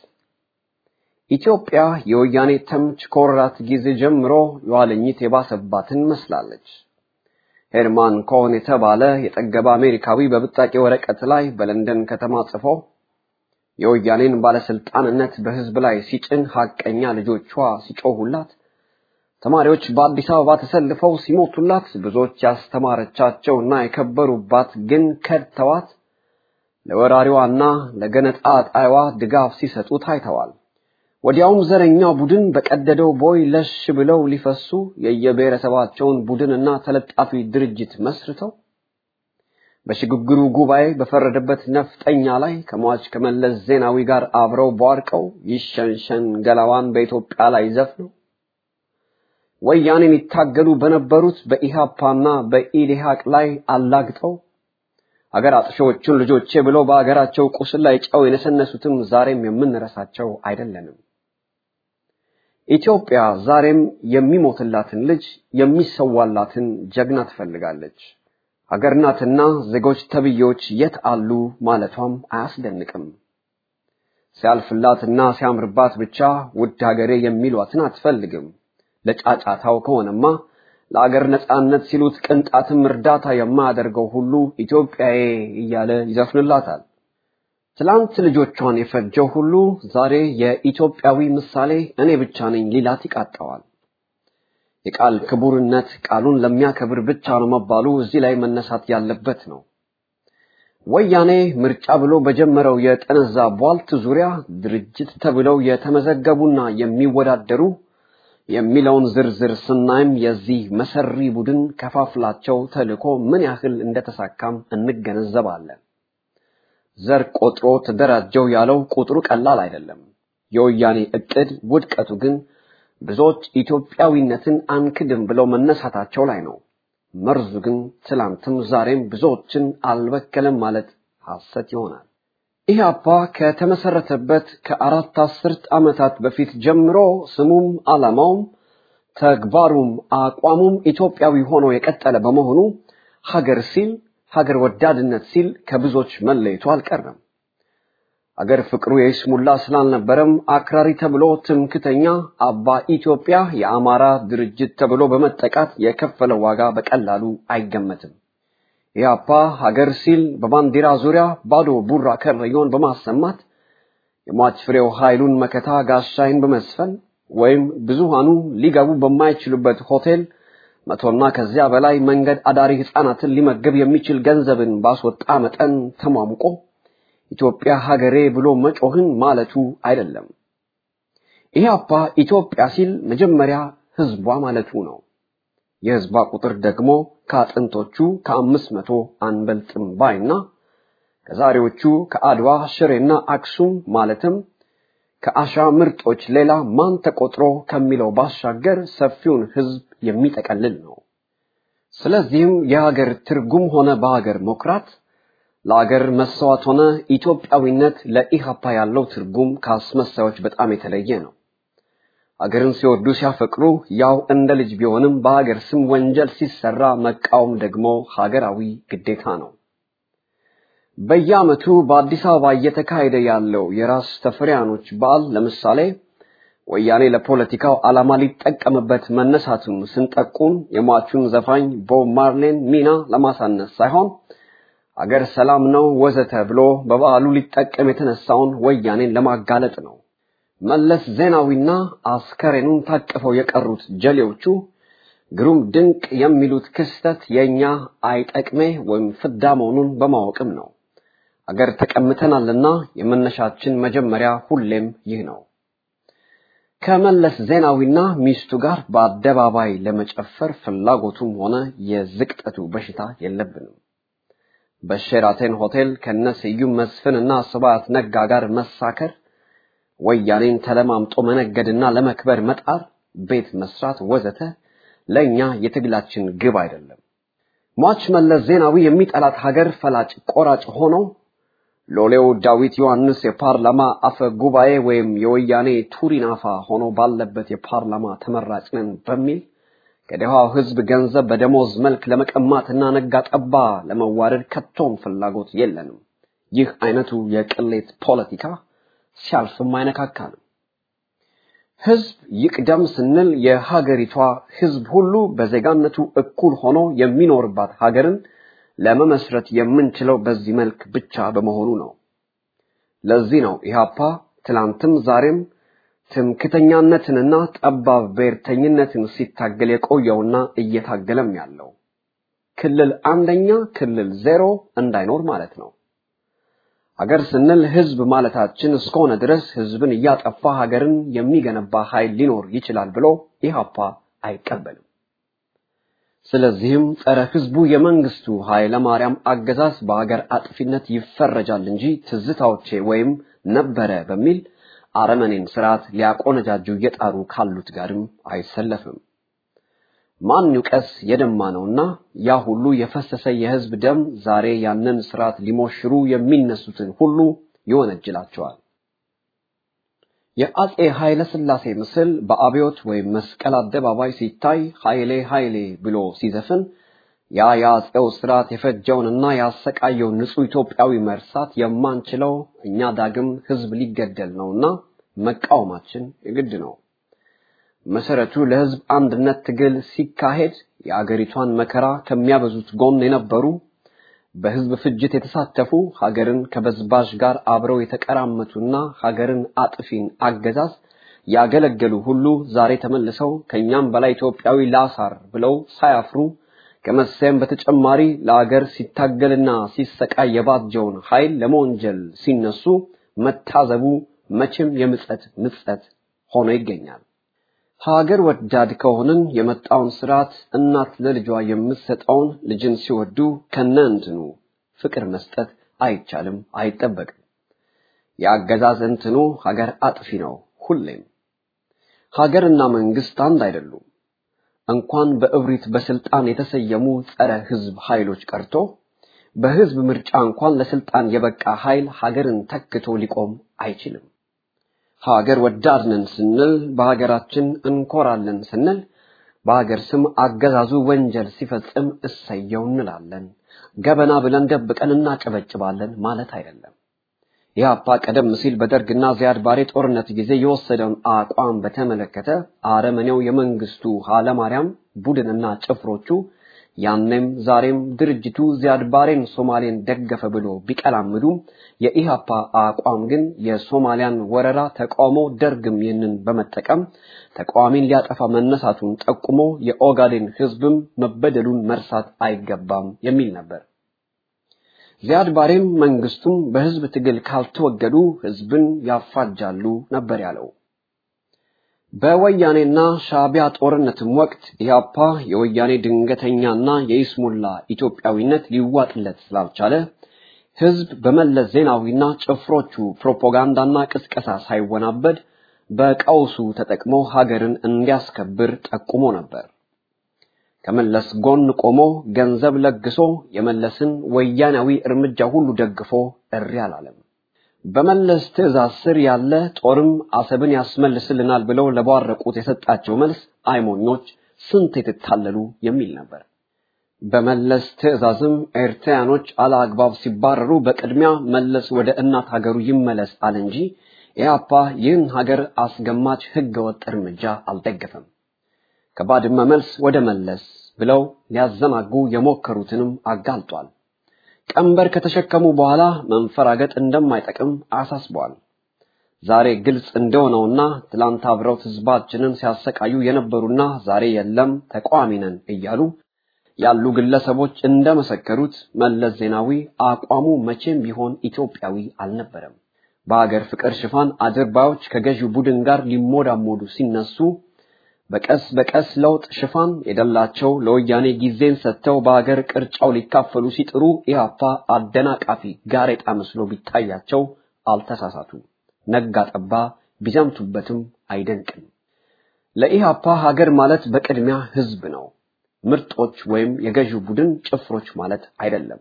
ኢትዮጵያ የወያኔ ተምች ከወራት ጊዜ ጀምሮ የኋለኝት የባሰባትን መስላለች። ሄርማን ኮን የተባለ የጠገበ አሜሪካዊ በብጣቂ ወረቀት ላይ በለንደን ከተማ ጽፎ የወያኔን ባለስልጣንነት በህዝብ ላይ ሲጭን ሐቀኛ ልጆቿ ሲጮሁላት፣ ተማሪዎች በአዲስ አበባ ተሰልፈው ሲሞቱላት፣ ብዙዎች ያስተማረቻቸውና የከበሩባት ግን ከድተዋት ለወራሪዋና ለገነጣ ጣይዋ ድጋፍ ሲሰጡ ታይተዋል። ወዲያውም ዘረኛው ቡድን በቀደደው ቦይ ለሽ ብለው ሊፈሱ የየብሔረሰባቸውን ቡድንና ተለጣፊ ድርጅት መስርተው በሽግግሩ ጉባኤ በፈረደበት ነፍጠኛ ላይ ከሟች ከመለስ ዜናዊ ጋር አብረው ቧርቀው ይሸንሸን ገላዋን በኢትዮጵያ ላይ ዘፍነው ወያኔን ይታገሉ በነበሩት በኢሃፓና በኢዴሃቅ ላይ አላግጠው አገር አጥሾዎቹን ልጆቼ ብለው በአገራቸው ቁስል ላይ ጨው የነሰነሱትም ዛሬም የምንረሳቸው አይደለንም። ኢትዮጵያ ዛሬም የሚሞትላትን ልጅ የሚሰዋላትን ጀግና ትፈልጋለች። ሀገር ናትና ዜጎች ተብዬዎች የት አሉ ማለቷም አያስደንቅም። ሲያልፍላትና ሲያምርባት ብቻ ውድ ሀገሬ የሚሏትን አትፈልግም። ለጫጫታው ከሆነማ ለአገር ነጻነት ሲሉት ቅንጣትም እርዳታ የማያደርገው ሁሉ ኢትዮጵያዬ እያለ ይዘፍንላታል። ትላንት ልጆቿን የፈጀው ሁሉ ዛሬ የኢትዮጵያዊ ምሳሌ እኔ ብቻ ነኝ ሊላት ይቃጠዋል። የቃል ክቡርነት ቃሉን ለሚያከብር ብቻ ነው መባሉ እዚህ ላይ መነሳት ያለበት ነው። ወያኔ ምርጫ ብሎ በጀመረው የጠነዛ ቧልት ዙሪያ ድርጅት ተብለው የተመዘገቡና የሚወዳደሩ የሚለውን ዝርዝር ስናይም የዚህ መሰሪ ቡድን ከፋፍላቸው ተልእኮ ምን ያህል እንደተሳካም እንገነዘባለን። ዘር ቆጥሮ ተደራጀው ያለው ቁጥሩ ቀላል አይደለም። የወያኔ እቅድ ውድቀቱ ግን ብዙዎች ኢትዮጵያዊነትን አንክድም ብለው መነሳታቸው ላይ ነው። መርዙ ግን ትላንትም ዛሬም ብዙዎችን አልበከለም ማለት ሐሰት ይሆናል። ኢህአፓ ከተመሰረተበት ከአራት አስርት ዓመታት በፊት ጀምሮ ስሙም ዓላማውም ተግባሩም አቋሙም ኢትዮጵያዊ ሆኖ የቀጠለ በመሆኑ ሀገር ሲል ሀገር ወዳድነት ሲል ከብዙዎች መለየቱ አልቀረም። አገር ፍቅሩ የይስሙላ ስላልነበረም አክራሪ ተብሎ ትምክተኛ አባ ኢትዮጵያ የአማራ ድርጅት ተብሎ በመጠቃት የከፈለው ዋጋ በቀላሉ አይገመትም። ኢህአፓ ሀገር ሲል በባንዲራ ዙሪያ ባዶ ቡራ ከረዮን በማሰማት የሟች ፍሬው ኃይሉን መከታ ጋሻይን በመስፈን ወይም ብዙሃኑ ሊገቡ በማይችሉበት ሆቴል መቶና ከዚያ በላይ መንገድ አዳሪ ህፃናትን ሊመግብ የሚችል ገንዘብን ባስወጣ መጠን ተሟሙቆ ኢትዮጵያ ሀገሬ ብሎ መጮህን ማለቱ አይደለም። ኢህአፓ ኢትዮጵያ ሲል መጀመሪያ ህዝቧ ማለቱ ነው። የህዝቧ ቁጥር ደግሞ ከአጥንቶቹ ከአምስት መቶ አንበልጥም ባይና ከዛሬዎቹ ከአድዋ ሽሬና አክሱም ማለትም ከአሻ ምርጦች ሌላ ማን ተቆጥሮ ከሚለው ባሻገር ሰፊውን ህዝብ የሚጠቀልል ነው። ስለዚህም የሀገር ትርጉም ሆነ በሀገር መኩራት ለሀገር መሰዋት ሆነ ኢትዮጵያዊነት ለኢሃፓ ያለው ትርጉም ከአስመሳዮች በጣም የተለየ ነው። ሀገርን ሲወዱ ሲያፈቅሩ ያው እንደ ልጅ ቢሆንም በሀገር ስም ወንጀል ሲሰራ መቃወም ደግሞ ሀገራዊ ግዴታ ነው። በየዓመቱ በአዲስ አበባ እየተካሄደ ያለው የራስ ተፈሪያኖች በዓል ለምሳሌ ወያኔ ለፖለቲካው ዓላማ ሊጠቀምበት መነሳቱን ስንጠቁም የሟቹን ዘፋኝ ቦብ ማርሌን ሚና ለማሳነስ ሳይሆን አገር ሰላም ነው ወዘተ ብሎ በበዓሉ ሊጠቀም የተነሳውን ወያኔን ለማጋለጥ ነው። መለስ ዜናዊና አስከሬኑን ታቅፈው የቀሩት ጀሌዎቹ ግሩም ድንቅ የሚሉት ክስተት የእኛ አይጠቅሜ ወይም ፍዳ መሆኑን በማወቅም ነው። አገር ተቀምተናልና የመነሻችን መጀመሪያ ሁሌም ይህ ነው። ከመለስ ዜናዊና ሚስቱ ጋር በአደባባይ ለመጨፈር ፍላጎቱም ሆነ የዝቅጠቱ በሽታ የለብንም። በሼራተን ሆቴል ከነ ስዩም መስፍንና ስብሐት ነጋ ጋር መሳከር፣ ወያኔን ተለማምጦ መነገድና ለመክበር መጣር፣ ቤት መስራት ወዘተ ለእኛ የትግላችን ግብ አይደለም። ሟች መለስ ዜናዊ የሚጠላት ሀገር ፈላጭ ቆራጭ ሆኖ ሎሌው ዳዊት ዮሐንስ የፓርላማ አፈ ጉባኤ ወይም የወያኔ ቱሪናፋ ሆኖ ባለበት የፓርላማ ተመራጭ ነን በሚል ከደሃው ሕዝብ ገንዘብ በደሞዝ መልክ ለመቀማትና ነጋ ጠባ ለመዋረድ ከቶም ፍላጎት የለንም። ይህ አይነቱ የቅሌት ፖለቲካ ሲያልፍም አይነካካንም። ሕዝብ ይቅደም ስንል የሀገሪቷ ሕዝብ ሁሉ በዜጋነቱ እኩል ሆኖ የሚኖርባት ሀገርን ለመመስረት የምንችለው በዚህ መልክ ብቻ በመሆኑ ነው። ለዚህ ነው ኢህአፓ ትላንትም ዛሬም ትምክተኛነትንና ጠባብ ብሔርተኝነትን ሲታገል የቆየውና እየታገለም ያለው ክልል አንደኛ ክልል ዜሮ እንዳይኖር ማለት ነው። ሀገር ስንል ህዝብ ማለታችን እስከሆነ ድረስ ህዝብን እያጠፋ ሀገርን የሚገነባ ኃይል ሊኖር ይችላል ብሎ ኢህአፓ አይቀበልም። ስለዚህም ጸረ ህዝቡ የመንግስቱ ኃይለ ማርያም አገዛዝ በሀገር አጥፊነት ይፈረጃል እንጂ ትዝታዎቼ ወይም ነበረ በሚል አረመኔን ስርዓት ሊያቆነጃጁ እየጣሩ ካሉት ጋርም አይሰለፍም። ማን ይውቀስ የደማ ነውና ያ ሁሉ የፈሰሰ የህዝብ ደም ዛሬ ያንን ስርዓት ሊሞሽሩ የሚነሱትን ሁሉ ይወነጅላቸዋል። የአጼ ኃይለ ሥላሴ ምስል በአብዮት ወይም መስቀል አደባባይ ሲታይ ኃይሌ ኃይሌ ብሎ ሲዘፍን ያ የአጼው ስርዓት የፈጀውንና ያሰቃየውን ንጹህ ኢትዮጵያዊ መርሳት የማንችለው እኛ ዳግም ህዝብ ሊገደል ነውና መቃወማችን የግድ ነው። መሰረቱ ለህዝብ አንድነት ትግል ሲካሄድ የአገሪቷን መከራ ከሚያበዙት ጎን የነበሩ በህዝብ ፍጅት የተሳተፉ ሀገርን ከበዝባዥ ጋር አብረው የተቀራመቱና ሀገርን አጥፊን አገዛዝ ያገለገሉ ሁሉ ዛሬ ተመልሰው ከኛም በላይ ኢትዮጵያዊ ላሳር ብለው ሳያፍሩ ከመሰየም በተጨማሪ ለአገር ሲታገልና ሲሰቃይ የባጀውን ኃይል ለመወንጀል ሲነሱ መታዘቡ መቼም የምጸት ምጸት ሆኖ ይገኛል። ሀገር ወዳድ ከሆንን የመጣውን ስርዓት እናት ለልጇ የምትሰጠውን ልጅን ሲወዱ ከነ እንትኑ ፍቅር መስጠት አይቻልም፣ አይጠበቅም። የአገዛዝ እንትኑ ሀገር አጥፊ ነው ሁሌም። ሀገርና መንግስት አንድ አይደሉም። እንኳን በእብሪት በስልጣን የተሰየሙ ጸረ ህዝብ ኃይሎች ቀርቶ በህዝብ ምርጫ እንኳን ለስልጣን የበቃ ኃይል ሀገርን ተክቶ ሊቆም አይችልም። ሀገር ወዳድነን ስንል በሀገራችን እንኮራለን ስንል በሀገር ስም አገዛዙ ወንጀል ሲፈጽም እሰየው እንላለን። ገበና ብለን ደብቀን እናጨበጭባለን ማለት አይደለም። ኢህአፓ ቀደም ሲል በደርግና ዚያድ ባሬ ጦርነት ጊዜ የወሰደውን አቋም በተመለከተ አረመኔው የመንግስቱ ኃይለማርያም ቡድንና ጭፍሮቹ ያኔም ዛሬም ድርጅቱ ዚያድ ባሬን ሶማሌን ደገፈ ብሎ ቢቀላምዱም የኢሃፓ አቋም ግን የሶማሊያን ወረራ ተቃውሞ ደርግም ይህንን በመጠቀም ተቃዋሚን ሊያጠፋ መነሳቱን ጠቁሞ የኦጋዴን ህዝብም መበደሉን መርሳት አይገባም የሚል ነበር። ዚያድ ባሬም መንግስቱም በህዝብ ትግል ካልተወገዱ ህዝብን ያፋጃሉ ነበር ያለው። በወያኔና ሻዕቢያ ጦርነትም ወቅት ኢህአፓ የወያኔ ድንገተኛና የይስሙላ ኢትዮጵያዊነት ሊዋጥለት ስላልቻለ ህዝብ በመለስ ዜናዊና ጭፍሮቹ ፕሮፓጋንዳና ቅስቀሳ ሳይወናበድ በቀውሱ ተጠቅሞ ሀገርን እንዲያስከብር ጠቁሞ ነበር። ከመለስ ጎን ቆሞ ገንዘብ ለግሶ የመለስን ወያናዊ እርምጃ ሁሉ ደግፎ እሪ አላለም። በመለስ ትዕዛዝ ስር ያለ ጦርም አሰብን ያስመልስልናል ብለው ለቧረቁት የሰጣቸው መልስ አይሞኞች ስንት የተታለሉ የሚል ነበር። በመለስ ትዕዛዝም ኤርትራያኖች አለአግባብ ሲባረሩ በቅድሚያ መለስ ወደ እናት ሀገሩ ይመለስ አለ እንጂ ኢህአፓ ይህን ሀገር አስገማች ህገወጥ እርምጃ አልደገፈም። ከባድመ መልስ ወደ መለስ ብለው ሊያዘናጉ የሞከሩትንም አጋልጧል። ቀንበር ከተሸከሙ በኋላ መንፈራገጥ እንደማይጠቅም አሳስበዋል። ዛሬ ግልጽ እንደሆነውና ትላንት አብረውት ህዝባችንን ሲያሰቃዩ የነበሩና ዛሬ የለም ተቃዋሚ ነን እያሉ ያሉ ግለሰቦች እንደመሰከሩት መለስ ዜናዊ አቋሙ መቼም ቢሆን ኢትዮጵያዊ አልነበረም። በሀገር ፍቅር ሽፋን አድርባዮች ከገዢው ቡድን ጋር ሊሞዳሞዱ ሲነሱ በቀስ በቀስ ለውጥ ሽፋን የደላቸው ለወያኔ ጊዜን ሰጥተው በሀገር ቅርጫው ሊካፈሉ ሲጥሩ ኢህአፓ አደናቃፊ ጋሬጣ መስሎ ቢታያቸው አልተሳሳቱ። ነጋ ጠባ ቢዘምቱበትም አይደንቅም። ለኢህአፓ ሀገር ማለት በቅድሚያ ህዝብ ነው። ምርጦች ወይም የገዢው ቡድን ጭፍሮች ማለት አይደለም።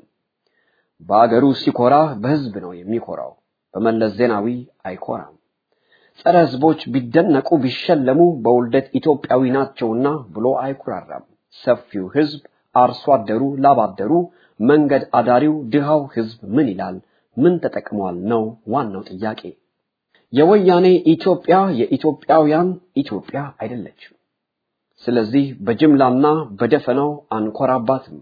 በአገሩ ሲኮራ በህዝብ ነው የሚኮራው። በመለስ ዜናዊ አይኮራም። ጸረ ህዝቦች ቢደነቁ ቢሸለሙ በውልደት ኢትዮጵያዊ ናቸውና ብሎ አይኩራራም። ሰፊው ህዝብ፣ አርሶ አደሩ፣ ላባደሩ፣ መንገድ አዳሪው፣ ድሃው ህዝብ ምን ይላል? ምን ተጠቅሟል ነው ዋናው ጥያቄ። የወያኔ ኢትዮጵያ የኢትዮጵያውያን ኢትዮጵያ አይደለችም። ስለዚህ በጅምላና በደፈናው አንኮራባትም።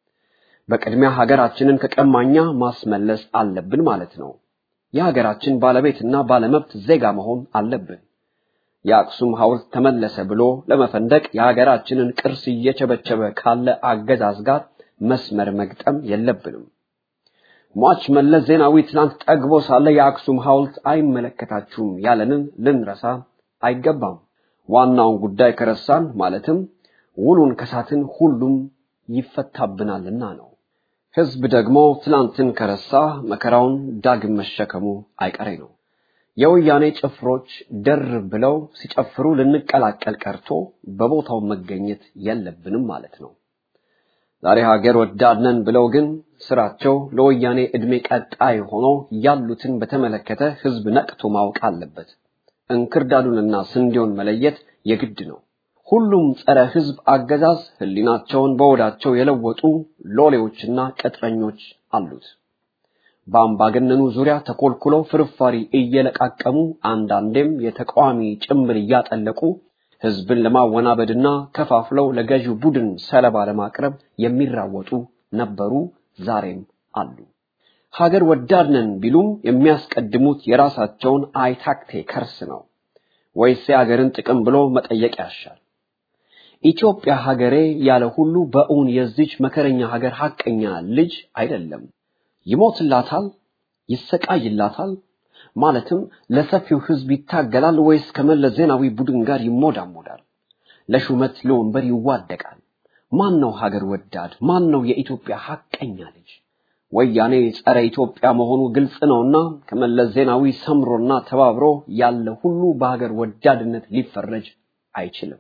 በቅድሚያ ሀገራችንን ከቀማኛ ማስመለስ አለብን ማለት ነው። የሀገራችን ባለቤትና ባለመብት ዜጋ መሆን አለብን። የአክሱም ሐውልት ተመለሰ ብሎ ለመፈንደቅ የሀገራችንን ቅርስ እየቸበቸበ ካለ አገዛዝ ጋር መስመር መግጠም የለብንም። ሟች መለስ ዜናዊ ትናንት ጠግቦ ሳለ የአክሱም ሐውልት አይመለከታችሁም ያለንን ልንረሳ አይገባም። ዋናውን ጉዳይ ከረሳን ማለትም ውሉን ከሳትን ሁሉም ይፈታብናልና ነው። ህዝብ ደግሞ ትላንትን ከረሳ መከራውን ዳግም መሸከሙ አይቀሬ ነው። የወያኔ ጭፍሮች ደር ብለው ሲጨፍሩ ልንቀላቀል ቀርቶ በቦታው መገኘት የለብንም ማለት ነው። ዛሬ ሀገር ወዳድ ነን ብለው ግን ስራቸው ለወያኔ ዕድሜ ቀጣይ ሆኖ ያሉትን በተመለከተ ህዝብ ነቅቶ ማወቅ አለበት። እንክርዳዱንና ስንዴውን መለየት የግድ ነው። ሁሉም ጸረ ህዝብ አገዛዝ ህሊናቸውን በወዳቸው የለወጡ ሎሌዎችና ቅጥረኞች አሉት። በአምባገነኑ ዙሪያ ተኮልኩለው ፍርፋሪ እየለቃቀሙ አንዳንዴም የተቃዋሚ ጭምብል እያጠለቁ ህዝብን ለማወናበድና ከፋፍለው ለገዢው ቡድን ሰለባ ለማቅረብ የሚራወጡ ነበሩ፣ ዛሬም አሉ። ሀገር ወዳድ ነን ቢሉም የሚያስቀድሙት የራሳቸውን አይታክቴ ከርስ ነው ወይስ የሀገርን ጥቅም ብሎ መጠየቅ ያሻል። ኢትዮጵያ ሀገሬ ያለ ሁሉ በእውን የዚች መከረኛ ሀገር ሐቀኛ ልጅ አይደለም። ይሞትላታል፣ ይሰቃይላታል፣ ማለትም ለሰፊው ህዝብ ይታገላል ወይስ ከመለስ ዜናዊ ቡድን ጋር ይሞዳሞዳል? ለሹመት ለወንበር ይዋደቃል? ማን ነው ሀገር ወዳድ? ማን ነው የኢትዮጵያ ሐቀኛ ልጅ? ወያኔ ጸረ ኢትዮጵያ መሆኑ ግልጽ ነውና ከመለስ ዜናዊ ሰምሮና ተባብሮ ያለ ሁሉ በሀገር ወዳድነት ሊፈረጅ አይችልም።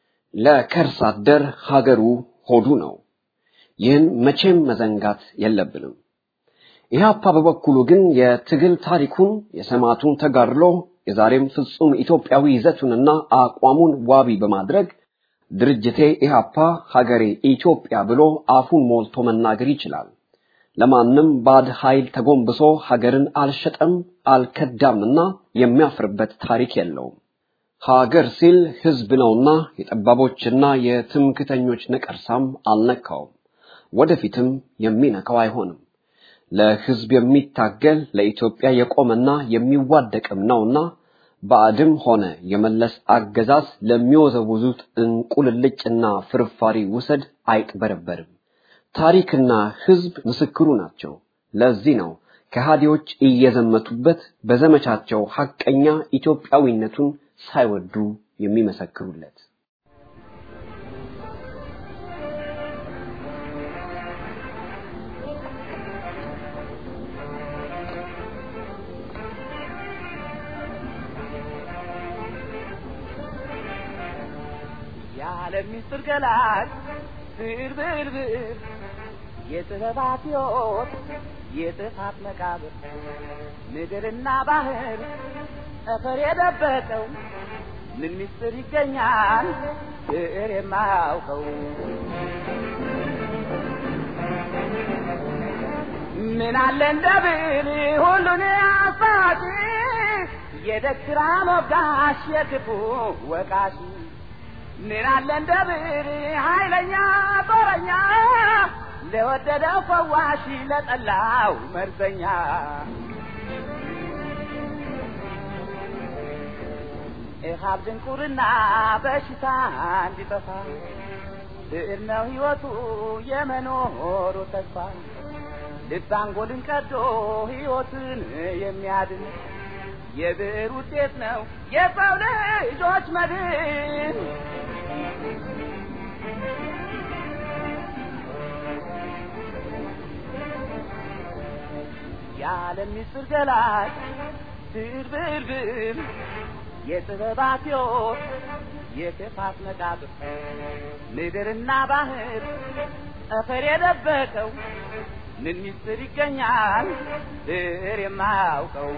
ለከርስ አደር ሀገሩ ሆዱ ነው። ይህን መቼም መዘንጋት የለብንም። ኢህአፓ በበኩሉ ግን የትግል ታሪኩን የሰማዕቱን ተጋድሎ የዛሬም ፍጹም ኢትዮጵያዊ ይዘቱንና አቋሙን ዋቢ በማድረግ ድርጅቴ ኢህአፓ ሀገሬ ኢትዮጵያ ብሎ አፉን ሞልቶ መናገር ይችላል። ለማንም ባዕድ ኃይል ተጎንብሶ ሀገርን አልሸጠም አልከዳምና የሚያፍርበት ታሪክ የለውም። ሀገር ሲል ህዝብ ነውና የጠባቦችና የትምክተኞች ነቀርሳም አልነካውም፣ ወደፊትም የሚነካው አይሆንም። ለህዝብ የሚታገል ለኢትዮጵያ የቆመና የሚዋደቅም ነውና ባዕድም ሆነ የመለስ አገዛዝ ለሚወዘውዙት እንቁልልጭና ፍርፋሪ ውሰድ አይቅበረበርም። ታሪክና ህዝብ ምስክሩ ናቸው። ለዚህ ነው ከሃዲዎች እየዘመቱበት በዘመቻቸው ሐቀኛ ኢትዮጵያዊነቱን ሳይወዱ የሚመሰክሩለት። የዓለም ምስጢር ገላጭ ብር ብር ብር የጥበባት ሕይወት የጥፋት መቃብር ምድርና ባህር ጠፈር የደበቀው ምን ምስጢር ይገኛል ብዕር የማያውቀው ምን አለ እንደ ብዕር ሁሉን አሳጪ የደግራ ሞጋሽ የክፉ ወቃሽ ምን አለ እንደ ብዕር ኃይለኛ ጦረኛ ለወደደው ፈዋሽ ለጠላው መርዘኛ ኢሃብ ድንቁርና በሽታ እንዲጠፋ ብዕር ነው ሕይወቱ የመኖሩ ተስፋ ልብ አንጎልን ቀዶ ሕይወትን የሚያድን የብዕር ውጤት ነው የሰው ልጆች መድን። የዓለም ምስጢር ገላጭ ብዕር ብዕር ብዕር የጥበባት ሕይወት የክፋት መቃብር ምድርና ባህር ጠፈር የደበቀው ምን ምስጢር ይገኛል ብዕር የማያውቀው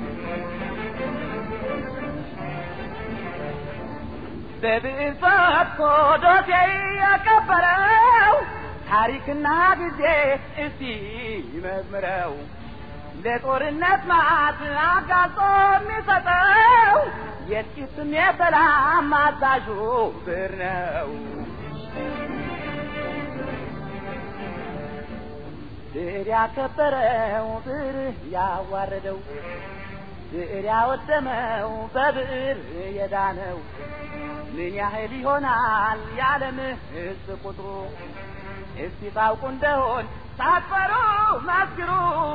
በብዕር ፈትኮ ዶሴ ያቀበረው ታሪክና ጊዜ እስቲ ይመርምረው ለጦርነት ማዕት አጋልጦ የሚሰጠው የጥቂትም የሰላም አዛዡ ብዕር ነው። ብዕር ያከበረው ብዕር ያዋረደው ብዕር ያወደመው በብዕር የዳነው ምን ያህል ይሆናል የዓለም ሕዝብ ቁጥሩ? እስቲ ታውቁ እንደሆን ሳትፈሩ መስክሩ።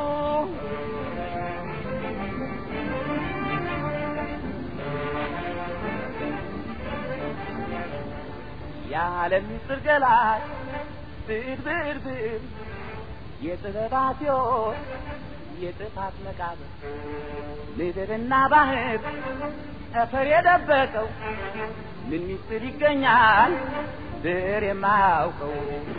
የዓለም ምስጢር ገላጭ ብዕር ብዕር ብዕር የጥበባት ሕይወት የጥፋት መቃብር ምድርና ባህር ጠፈር የደበቀው ምን ምስጢር ይገኛል ብዕር የማያውቀው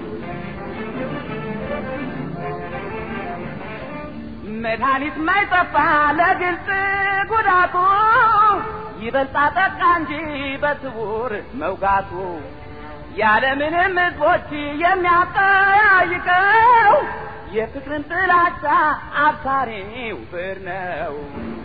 መድኃኒት ማይጠፋ ለግልጽ ጉዳቱ ይበልጣ ጠቃ እንጂ በስውር መውጋቱ ያለምንም ሕዝቦች የሚያጠያይቀው የፍቅርን ጥላቻ አብሳሪው ብዕር ነው።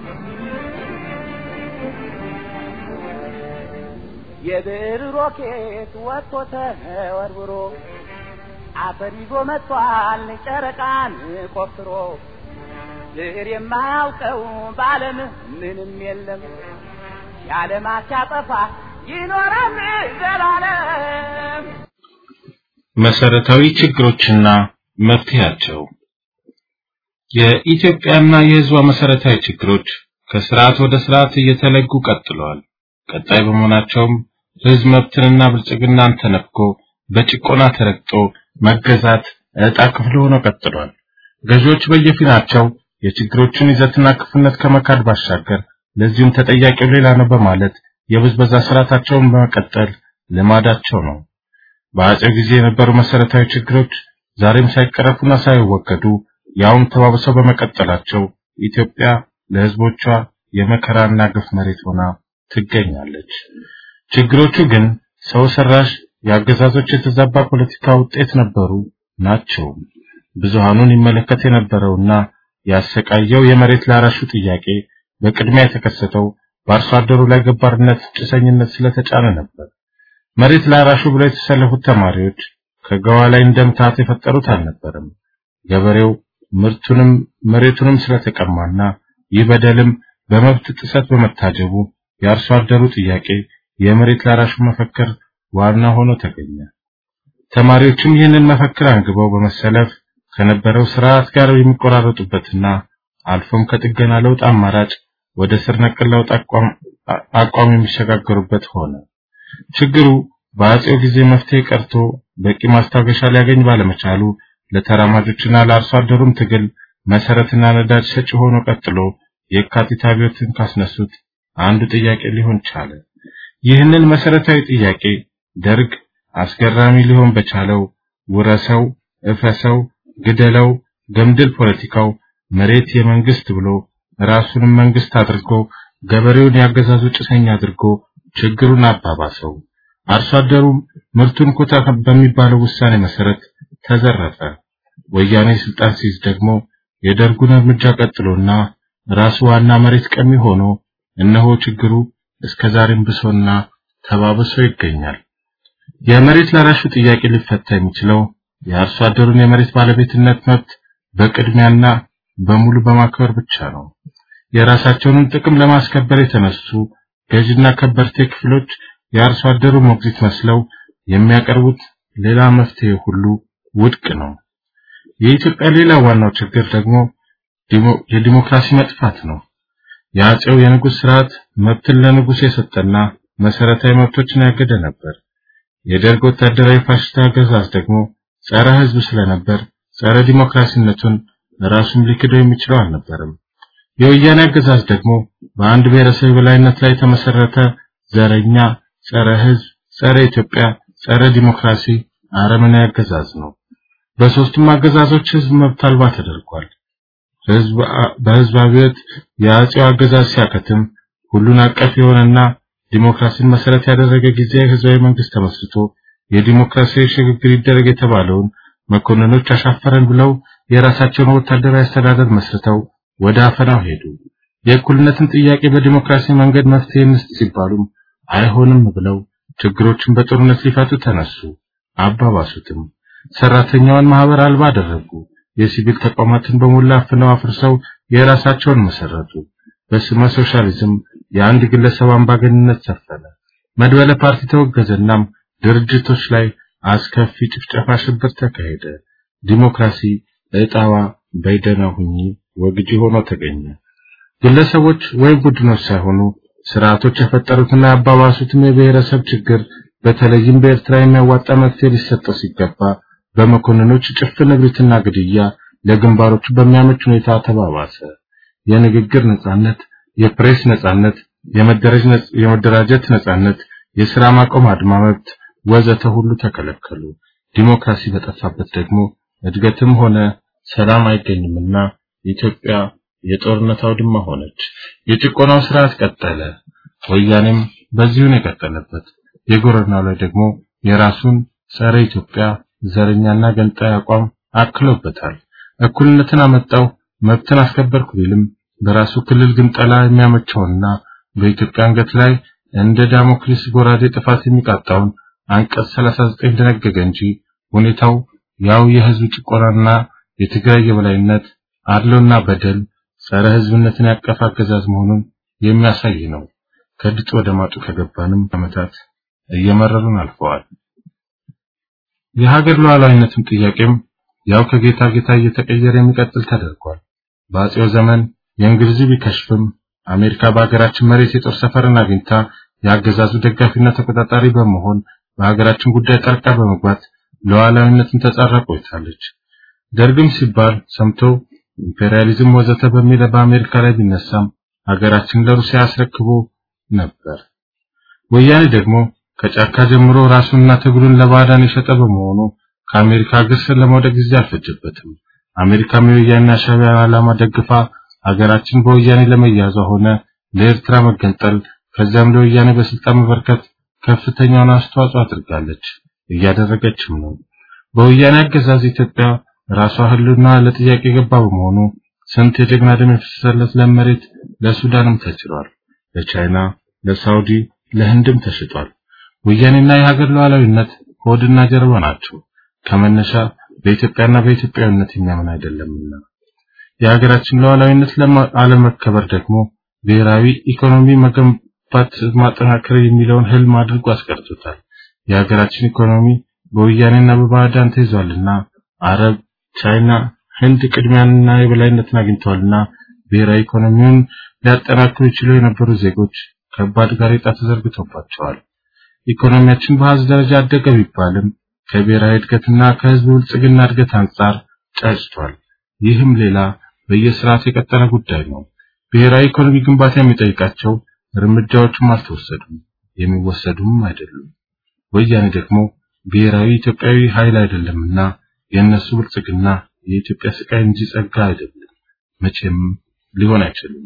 የብዕር ሮኬት ወጥቶ ተወርውሮ አፈር ይዞ መጥቷል ጨረቃን ቆፍሮ ብዕር የማያውቀው በዓለም ምንም የለም የዓለማት ሲያጠፋ ይኖራል ዘላለም። መሰረታዊ ችግሮችና መፍትሄያቸው የኢትዮጵያና የሕዝቧ መሰረታዊ ችግሮች ከስርዓት ወደ ስርዓት እየተለጉ ቀጥለዋል። ቀጣይ በመሆናቸውም ሕዝብ መብትንና ብልጽግናን ተነፍጎ በጭቆና ተረግጦ መገዛት ዕጣ ክፍል ሆኖ ቀጥሏል። ገዢዎች በየፊናቸው የችግሮቹን ይዘትና ክፉነት ከመካድ ባሻገር ለዚሁም ተጠያቂው ሌላ ነው በማለት የብዝበዛ ስርዓታቸውን በመቀጠል ልማዳቸው ነው። በአጼው ጊዜ የነበሩ መሰረታዊ ችግሮች ዛሬም ሳይቀረፉና ሳይወገዱ ያውም ተባብሰው በመቀጠላቸው ኢትዮጵያ ለሕዝቦቿ የመከራና ግፍ መሬት ሆና ትገኛለች። ችግሮቹ ግን ሰው ሰራሽ የአገዛዞች የተዛባ ፖለቲካ ውጤት ነበሩ ናቸው። ብዙሃኑን ይመለከት የነበረውና ያሰቃየው የመሬት ላራሹ ጥያቄ በቅድሚያ የተከሰተው በአርሶ አደሩ ላይ ገባርነት፣ ጭሰኝነት ስለተጫነ ነበር። መሬት ላራሹ ብለው የተሰለፉት ተማሪዎች ከገዋ ላይ እንደምታት የፈጠሩት አልነበረም። ገበሬው ምርቱንም መሬቱንም ስለተቀማና ይህ በደልም በመብት ጥሰት በመታጀቡ የአርሶ አደሩ ጥያቄ የመሬት ላራሹ መፈክር ዋና ሆኖ ተገኘ። ተማሪዎችም ይህንን መፈክር አንግበው በመሰለፍ ከነበረው ስርዓት ጋር የሚቆራረጡበትና አልፎም ከጥገና ለውጥ አማራጭ ወደ ስር ነቀል ለውጥ አቋም የሚሸጋገሩበት ሆነ። ችግሩ በአጼው ጊዜ መፍትሄ ቀርቶ በቂ ማስታገሻ ሊያገኝ ባለመቻሉ ለተራማጆችና ለአርሶ አደሩም ትግል መሰረትና ነዳጅ ሰጪ ሆኖ ቀጥሎ የካቲት አብዮትን ካስነሱት አንዱ ጥያቄ ሊሆን ቻለ። ይህንን መሰረታዊ ጥያቄ ደርግ አስገራሚ ሊሆን በቻለው ውረሰው፣ እፈሰው፣ ግደለው፣ ገምድል ፖለቲካው መሬት የመንግስት ብሎ ራሱንም መንግስት አድርጎ ገበሬውን ያገዛዙ ጭሰኛ አድርጎ ችግሩን አባባሰው። አርሶ አደሩም ምርቱን ኮታ በሚባለው ውሳኔ መሰረት ተዘረፈ። ወያኔ ስልጣን ሲይዝ ደግሞ የደርጉን እርምጃ ቀጥሎና ራሱ ዋና መሬት ቀሚ ሆኖ እነሆ ችግሩ እስከ ዛሬም ብሶና ተባብሶ ይገኛል። የመሬት ላራሹ ጥያቄ ሊፈታ የሚችለው የአርሶ አደሩን የመሬት ባለቤትነት መብት በቅድሚያና በሙሉ በማክበር ብቻ ነው። የራሳቸውን ጥቅም ለማስከበር የተነሱ ገዥና ከበርቴ ክፍሎች የአርሶ አደሩ ሞግዚት መስለው የሚያቀርቡት ሌላ መፍትሄ ሁሉ ውድቅ ነው። የኢትዮጵያ ሌላ ዋናው ችግር ደግሞ የዲሞክራሲ መጥፋት ነው። የአጼው የንጉሥ ስርዓት መብትን ለንጉሥ የሰጠና መሰረታዊ መብቶችን ያገደ ነበር። የደርግ ወታደራዊ ፋሽስት አገዛዝ ደግሞ ጸረ ሕዝብ ስለነበር ጸረ ዲሞክራሲነቱን ራሱም ሊክደው የሚችለው አልነበረም። የወያኔ አገዛዝ ደግሞ በአንድ ብሔረሰብ በላይነት ላይ የተመሰረተ ዘረኛ፣ ጸረ ሕዝብ፣ ጸረ ኢትዮጵያ፣ ጸረ ዲሞክራሲ አረመኔ አገዛዝ ነው። በሶስቱም አገዛዞች ሕዝብ መብት አልባ ተደርጓል። ሕዝብ በሕዝብ አብዮት የአጼው አገዛዝ ሲያከትም ሁሉን አቀፍ የሆነና ዲሞክራሲን መሰረት ያደረገ ጊዜያዊ ህዝባዊ መንግስት ተመስርቶ የዲሞክራሲያዊ ሽግግር ይደረግ የተባለውን መኮንኖች አሻፈረን ብለው የራሳቸውን ወታደራዊ አስተዳደር መስርተው ወደ አፈናው ሄዱ። የእኩልነትን ጥያቄ በዲሞክራሲ መንገድ መፍትሄ እንስጥ ሲባሉም አይሆንም ብለው ችግሮችን በጦርነት ሊፈቱ ተነሱ። አባባሱትም። ሰራተኛውን ማህበር አልባ አደረጉ። የሲቪል ተቋማትን በሞላ አፍነው አፍርሰው የራሳቸውን መሰረቱ። በስመ ሶሻሊዝም የአንድ ግለሰብ አምባገንነት ሰፈነ። መድበለ ፓርቲ ተወገዘናም ድርጅቶች ላይ አስከፊ ጭፍጨፋ፣ ሽብር ተካሄደ። ዲሞክራሲ እጣዋ በይደና ሁኚ ወግጂ ሆኖ ተገኘ። ግለሰቦች ወይም ቡድኖች ሳይሆኑ ስርዓቶች የፈጠሩትና ያባባሱትም የብሔረሰብ ችግር በተለይም በኤርትራ የሚያዋጣ መፍትሄ ሊሰጠው ሲገባ በመኮንኖች ጭፍን እብሪትና ግድያ ለግንባሮቹ በሚያመች ሁኔታ ተባባሰ። የንግግር ነጻነት፣ የፕሬስ ነጻነት፣ የመደራጀት ነጻነት፣ የሥራ ማቆም አድማ መብት ወዘተ ሁሉ ተከለከሉ። ዲሞክራሲ በጠፋበት ደግሞ እድገትም ሆነ ሰላም አይገኝምና ኢትዮጵያ የጦርነት አውድማ ሆነች። የጭቆናው ስርዓት ቀጠለ። ወያኔም በዚሁን የቀጠለበት የጎረናው ላይ ደግሞ የራሱን ጸረ ኢትዮጵያ ዘረኛና ገንጣይ አቋም አክሎበታል። እኩልነትን አመጣው መብትን አስከበርኩ ቢልም በራሱ ክልል ግን ጠላ የሚያመቸውና በኢትዮጵያ አንገት ላይ እንደ ዳሞክሊስ ጎራዴ ጥፋት የሚቃጣውን አንቀጽ 39 ደነገገ እንጂ ሁኔታው ያው የህዝብ ጭቆናና የትግራይ የበላይነት አድሎና በደል ጸረ ህዝብነትን ያቀፈ አገዛዝ መሆኑን የሚያሳይ ነው። ከድጡ ወደ ማጡ ከገባንም ዓመታት እየመረሩን አልፈዋል። የሀገር ሉዓላዊነትም ጥያቄም ያው ከጌታ ጌታ እየተቀየረ የሚቀጥል ተደርጓል። በአጼው ዘመን የእንግሊዝ ቢከሽፍም አሜሪካ በሀገራችን መሬት የጦር ሰፈርን አግኝታ የአገዛዙ ደጋፊና ተቆጣጣሪ በመሆን በሀገራችን ጉዳይ ጣልቃ በመግባት ሉዓላዊነትን ተጻራ ቆይታለች። ደርግም ሲባል ሰምቶ ኢምፔሪያሊዝም ወዘተ በሚል በአሜሪካ ላይ ቢነሳም ሀገራችን ለሩሲያ አስረክቦ ነበር። ወያኔ ደግሞ ከጫካ ጀምሮ ራሱንና ትግሉን ለባዕዳን የሸጠ በመሆኑ ከአሜሪካ እግር ስር ለመውደቅ ጊዜ አልፈጀበትም። አሜሪካም የወያኔ ሻዕቢያ ዓላማ ደግፋ ሀገራችን በወያኔ ለመያዟ ሆነ ለኤርትራ መገንጠል ከዚያም ለወያኔ በስልጣን መበርከት ከፍተኛውን አስተዋጽኦ አድርጋለች፣ እያደረገችም ነው። በወያኔ አገዛዝ ኢትዮጵያ ራሷ ህልውና ለጥያቄ የገባ በመሆኑ ስንት የጀግና ደም የፈሰሰለት ለም መሬት ለሱዳንም ተችሏል፣ ለቻይና፣ ለሳውዲ፣ ለህንድም ተሽጧል። ወያኔና የሀገር ሉዓላዊነት ሆድና ጀርባ ናቸው። ከመነሻ በኢትዮጵያና በኢትዮጵያዊነት የሚያምን አይደለምና የሀገራችን ሉዓላዊነት አለመከበር ደግሞ ብሔራዊ ኢኮኖሚ መገንባት ማጠናከር የሚለውን ህልም አድርጎ አስቀርቶታል። የሀገራችን ኢኮኖሚ በወያኔና በባዕዳን ተይዟልና አረብ፣ ቻይና፣ ህንድ ቅድሚያንና የበላይነትን አግኝተዋልና ብሔራዊ ኢኮኖሚውን ሊያጠናክሩ ይችሉ የነበሩ ዜጎች ከባድ ጋሬጣ ተዘርግቶባቸዋል። ኢኮኖሚያችን በአሃዝ ደረጃ አደገ ቢባልም ከብሔራዊ እድገትና ከህዝብ ብልጽግና እድገት አንጻር ጨጭቷል። ይህም ሌላ በየስርዓቱ የቀጠለ ጉዳይ ነው። ብሔራዊ ኢኮኖሚ ግንባታ የሚጠይቃቸው እርምጃዎችም አልተወሰዱም፣ የሚወሰዱም አይደሉም። ወያኔ ደግሞ ብሔራዊ ኢትዮጵያዊ ኃይል አይደለምና የእነሱ ብልጽግና የኢትዮጵያ ስቃይ እንጂ ጸጋ አይደለም፣ መቼም ሊሆን አይችልም።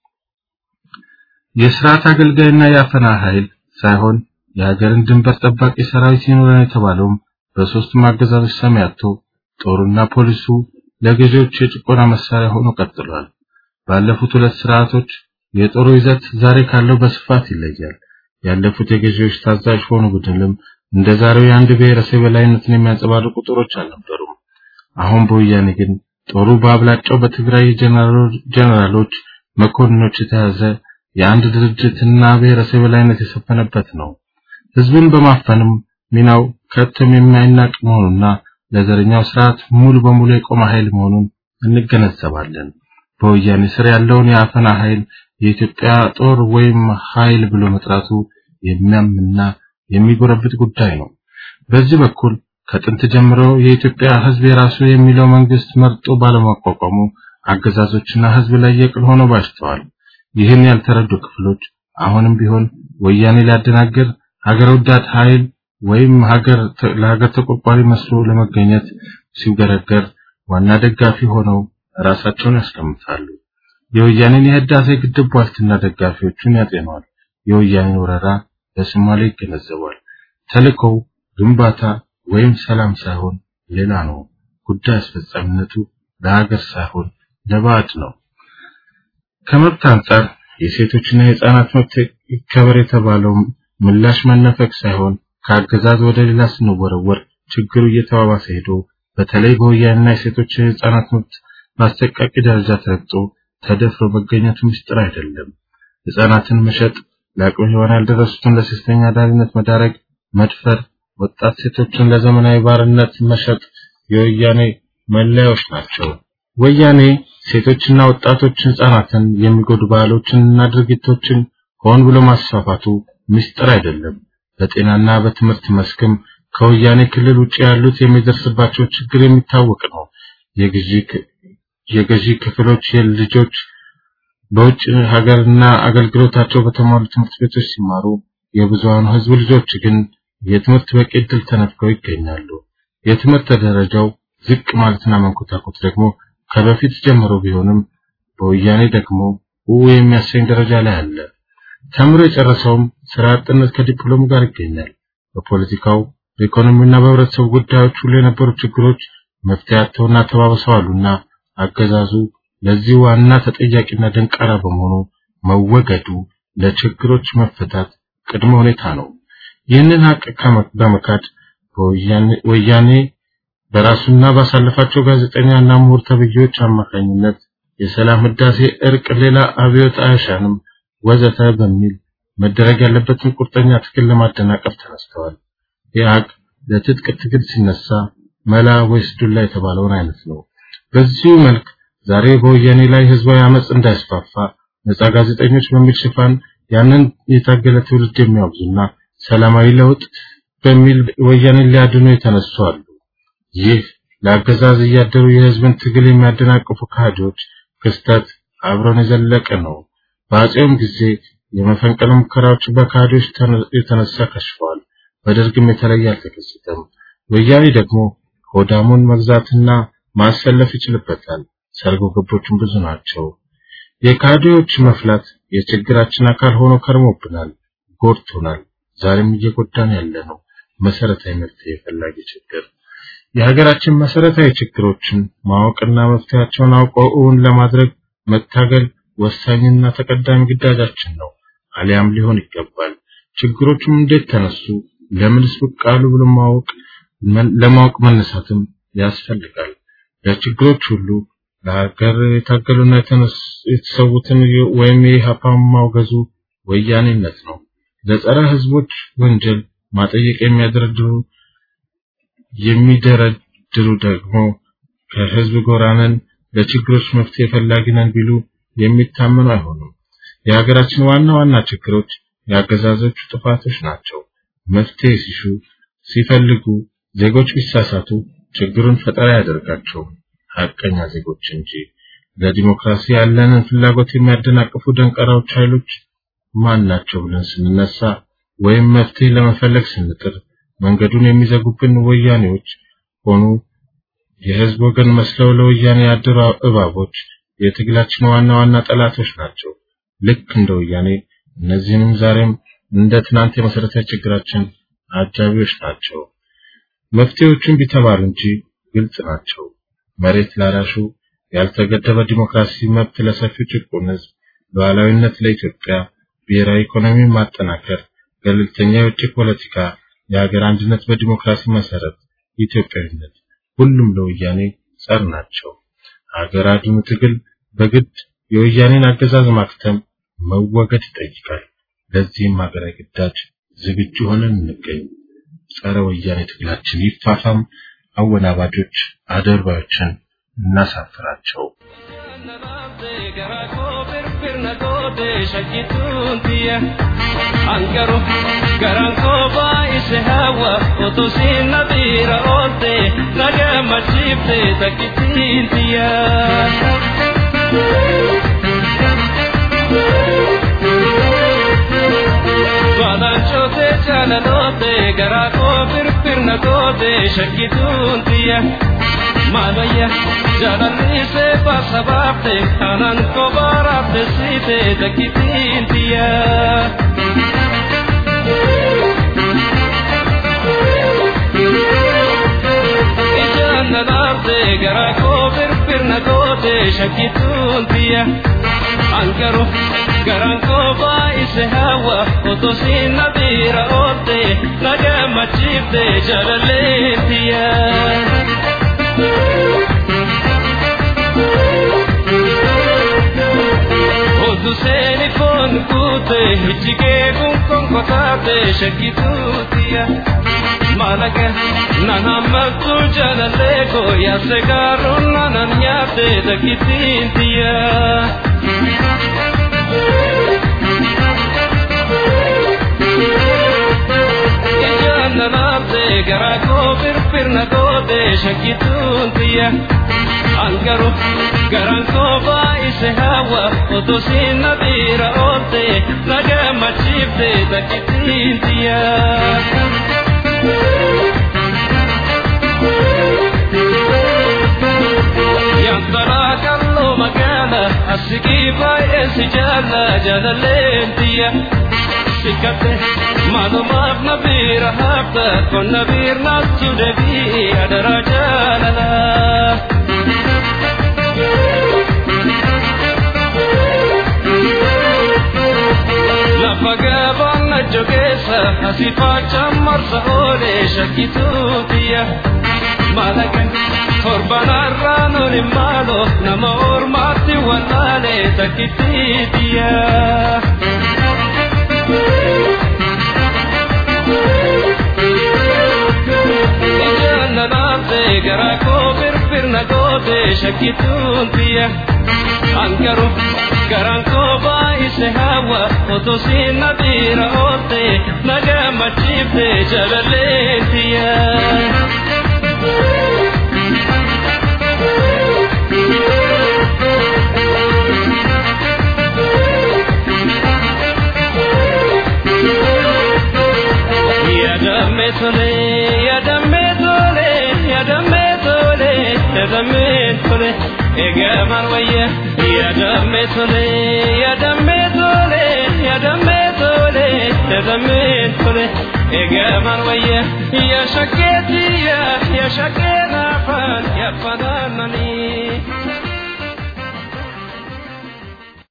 የስርዓት አገልጋይና የአፈና ኃይል ሳይሆን የሀገርን ድንበር ጠባቂ ሰራዊት ይኖረን የተባለውም በሶስቱም አገዛዞች ሰሚ አጥቶ ጦሩና ፖሊሱ ለገዢዎች የጭቆና መሳሪያ ሆኖ ቀጥሏል። ባለፉት ሁለት ስርዓቶች የጦሩ ይዘት ዛሬ ካለው በስፋት ይለያል። ያለፉት የገዢዎች ታዛዥ ሆኑ ቡድንም እንደ ዛሬው የአንድ ብሔረሰብ የበላይነትን የሚያንጸባርቁ ጦሮች አልነበሩም። አሁን በወያኔ ግን ጦሩ በአብላጫው በትግራይ ጀነራሎች፣ መኮንኖች የተያዘ የአንድ ድርጅትና ብሔረሰብ የበላይነት የሰፈነበት ነው። ህዝብን በማፈንም ሚናው ከቶም የማይናቅ መሆኑና ለዘረኛው ስርዓት ሙሉ በሙሉ የቆመ ኃይል መሆኑን እንገነዘባለን። በወያኔ ስር ያለውን የአፈና ኃይል የኢትዮጵያ ጦር ወይም ኃይል ብሎ መጥራቱ የሚያምና የሚጎረብጥ ጉዳይ ነው። በዚህ በኩል ከጥንት ጀምሮ የኢትዮጵያ ህዝብ የራሱ የሚለው መንግስት መርጦ ባለማቋቋሙ አገዛዞችና ህዝብ ላይ የቅል ሆነው ባሽተዋል። ይህን ያልተረዱ ክፍሎች አሁንም ቢሆን ወያኔ ሊያደናግር ሀገር ወዳድ ኃይል ወይም ሀገር ለሀገር ተቆርቋሪ መስሎ ለመገኘት ሲገረገር ዋና ደጋፊ ሆነው ራሳቸውን ያስቀምጣሉ። የወያኔን የህዳሴ ግድብ ዋስትና ደጋፊዎቹን ያጤነዋል። የወያኔን ወረራ በሶማሌ ይገነዘባል። ተልእኮው ግንባታ ወይም ሰላም ሳይሆን ሌላ ነው። ጉዳይ አስፈጻሚነቱ ለሀገር ሳይሆን ለባዕድ ነው። ከመብት አንጻር የሴቶችና የህፃናት መብት ይከበር የተባለው ምላሽ መነፈቅ ሳይሆን ከአገዛዝ ወደ ሌላ ስንወረወር ችግሩ እየተባባሰ ሄዶ በተለይ በወያኔና የሴቶች የህፃናት መብት በአሰቃቂ ደረጃ ተረግጦ ተደፍሮ መገኘቱ ምስጢር አይደለም። ህፃናትን መሸጥ፣ ለአቅመ ሔዋን ያልደረሱትን ለሴተኛ አዳሪነት መዳረግ፣ መድፈር፣ ወጣት ሴቶችን ለዘመናዊ ባርነት መሸጥ የወያኔ መለያዎች ናቸው። ወያኔ ሴቶችና ወጣቶች ህፃናትን የሚጎዱ ባህሎችንና ድርጊቶችን ሆን ብሎ ማስፋፋቱ ምስጢር አይደለም። በጤናና በትምህርት መስክም ከወያኔ ክልል ውጭ ያሉት የሚደርስባቸው ችግር የሚታወቅ ነው። የገዢ ክፍሎች የልጆች በውጭ ሀገርና አገልግሎታቸው በተሟሉ ትምህርት ቤቶች ሲማሩ፣ የብዙሃኑ ህዝብ ልጆች ግን የትምህርት በቂ ዕድል ተነፍገው ይገኛሉ። የትምህርት ደረጃው ዝቅ ማለትና መንኮታኮት ደግሞ ከበፊት ጀምሮ ቢሆንም በወያኔ ደግሞ ው የሚያሰኝ ደረጃ ላይ አለ። ተምሮ የጨረሰውም ስራ አጥነት ከዲፕሎሙ ጋር ይገኛል። በፖለቲካው በኢኮኖሚና በህብረተሰቡ ጉዳዮች ሁሉ የነበሩ ችግሮች መፍትሄ አጥተውና ተባብሰዋሉና አገዛዙ ለዚህ ዋና ተጠያቂና ደንቃራ በመሆኑ መወገዱ ለችግሮች መፈታት ቅድመ ሁኔታ ነው። ይህንን ሀቅ በመካድ ወያኔ በራሱና ባሳለፋቸው ጋዜጠኛና ምሁር ተብዬዎች አማካኝነት የሰላም ህዳሴ፣ እርቅ፣ ሌላ አብዮት አያሻንም ወዘተ በሚል መደረግ ያለበትን ቁርጠኛ ትግል ለማደናቀፍ ተነስተዋል። ይህ ሀቅ ለትጥቅ ትግል ሲነሳ መላ ወይስ ዱላ የተባለውን አይነት ነው። በዚሁ መልክ ዛሬ በወያኔ ላይ ህዝባዊ አመጽ እንዳይስፋፋ ነጻ ጋዜጠኞች በሚል ሽፋን ያንን የታገለ ትውልድ የሚያወግዙና ሰላማዊ ለውጥ በሚል ወያኔን ሊያድኑ የተነሱ አሉ። ይህ ለአገዛዝ እያደሩ የህዝብን ትግል የሚያደናቅፉ ካህዶች ክስተት አብረን የዘለቀ ነው። በአጼውም ጊዜ የመፈንቅለ ሙከራዎች በካህዶች የተነሳ ከሽፈዋል። በደርግም የተለየ አልተከሰተም። ወያኔ ደግሞ ሆዳሙን መግዛትና ማሰለፍ ይችልበታል። ሰርጎ ገቦቹም ብዙ ናቸው። የካህዶች መፍላት የችግራችን አካል ሆኖ ከርሞብናል፣ ጎድቶናል። ዛሬም እየጎዳን ያለ ነው። መሰረታዊ መፍትሄ የፈላጊ ችግር የሀገራችን መሰረታዊ ችግሮችን ማወቅና መፍትሄያቸውን አውቀው እውን ለማድረግ መታገል ወሳኝና ተቀዳሚ ግዳጃችን ነው። አሊያም ሊሆን ይገባል። ችግሮቹም እንዴት ተነሱ፣ ለምንስ ብቅ አሉ ብሎ ማወቅ ለማወቅ መነሳትም ያስፈልጋል። ለችግሮች ሁሉ ለሀገር የታገሉና የተሰዉትን ወይም የኢህአፓ ማውገዙ ወያኔነት ነው። ለጸረ ህዝቦች ወንጀል ማጠየቅ የሚያደረድሩ የሚደረድሩ ደግሞ ከህዝብ ጎራነን ለችግሮች መፍትሄ ፈላጊ ነን ቢሉ የሚታመኑ አይሆኑም። የሀገራችን ዋና ዋና ችግሮች የአገዛዞቹ ጥፋቶች ናቸው። መፍትሄ ሲሹ ሲፈልጉ ዜጎች ቢሳሳቱ ችግሩን ፈጠራ ያደርጋቸው ሀቀኛ ዜጎች እንጂ ለዲሞክራሲ ያለንን ፍላጎት የሚያደናቅፉ ደንቀራዎች ኃይሎች ማን ናቸው ብለን ስንነሳ ወይም መፍትሄ ለመፈለግ ስንጥር መንገዱን የሚዘጉብን ወያኔዎች ሆኑ የህዝብ ወገን መስለው ለወያኔ ያደሩ እባቦች የትግላችን ዋና ዋና ጠላቶች ናቸው። ልክ እንደ ወያኔ እነዚህንም ዛሬም እንደ ትናንት የመሰረታዊ ችግራችን አጃቢዎች ናቸው። መፍትሄዎቹን ቢተባሉ እንጂ ግልጽ ናቸው። መሬት ላራሹ፣ ያልተገደበ ዲሞክራሲ መብት ለሰፊው ጭቁን ህዝብ፣ ሉዓላዊነት ለኢትዮጵያ፣ ብሔራዊ ኢኮኖሚ ማጠናከር፣ ገለልተኛ የውጭ ፖለቲካ፣ የሀገር አንድነት በዲሞክራሲ መሰረት፣ ኢትዮጵያዊነት ሁሉም ለወያኔ ጸር ናቸው። ሀገር አድኑ ትግል በግድ የወያኔን አገዛዝ ማክተም መወገድ ይጠይቃል። ለዚህም ሀገራዊ ግዳጅ ዝግጁ ሆነን እንገኝ። ጸረ ወያኔ ትግላችን ይፋፋም። አወናባጆች አደርባዮችን እናሳፍራቸው። Angaru garan ko baise hawa otosin nadira olte naga machipte takitintia Vadan chote chalalote gara ko pir pir na kote shakituntia Malaya jalalli se pasabate anan ko barate site takitintia nanaate gara koo firfirna goote shakkituun tiyya ankaru garan koo baay'ise hawa otoo siin nabiira oolte na gammachiifte jaalalleen tiyya. Otu seeni foon kuute ijjigee kun konkotaate shakkituu tiyya. malaga nanamatu jalaleko yase garun nanan nyate takitintia Ijananate garako firfirna gode shakituntia Angaru garanko baise hawa otosin nadira ote naga machipte takitintia Yantara kallo magana asiki baay'een si jaalla jaalalleen tiyya sikkate maalumaaf na biira hafta kon na biirnaattu deebii adara jaalala. Lafa gabaan na jogeessa asii faachaan marsa oolee shakkituu tiyya maalagan torbanarraa nuni maalo nama ormaatti wallaalee takkittii tiyya. Ijaan nanaafte garaa koo firfirna goote shakkituun tiyya ankaru garan koo baay'ise hawa otoo siin nadiira oolte na gammachiifte jaalalleen tiyya. Yadamme tole, yadamme tole, yadamme tole, yadamme tole, egaman wayya. Yadamme tole, yadamme tole, yadamme tole, yadamme tole, egaman wayya. Ya shaketi ya, ya shakena fan, ya fananani.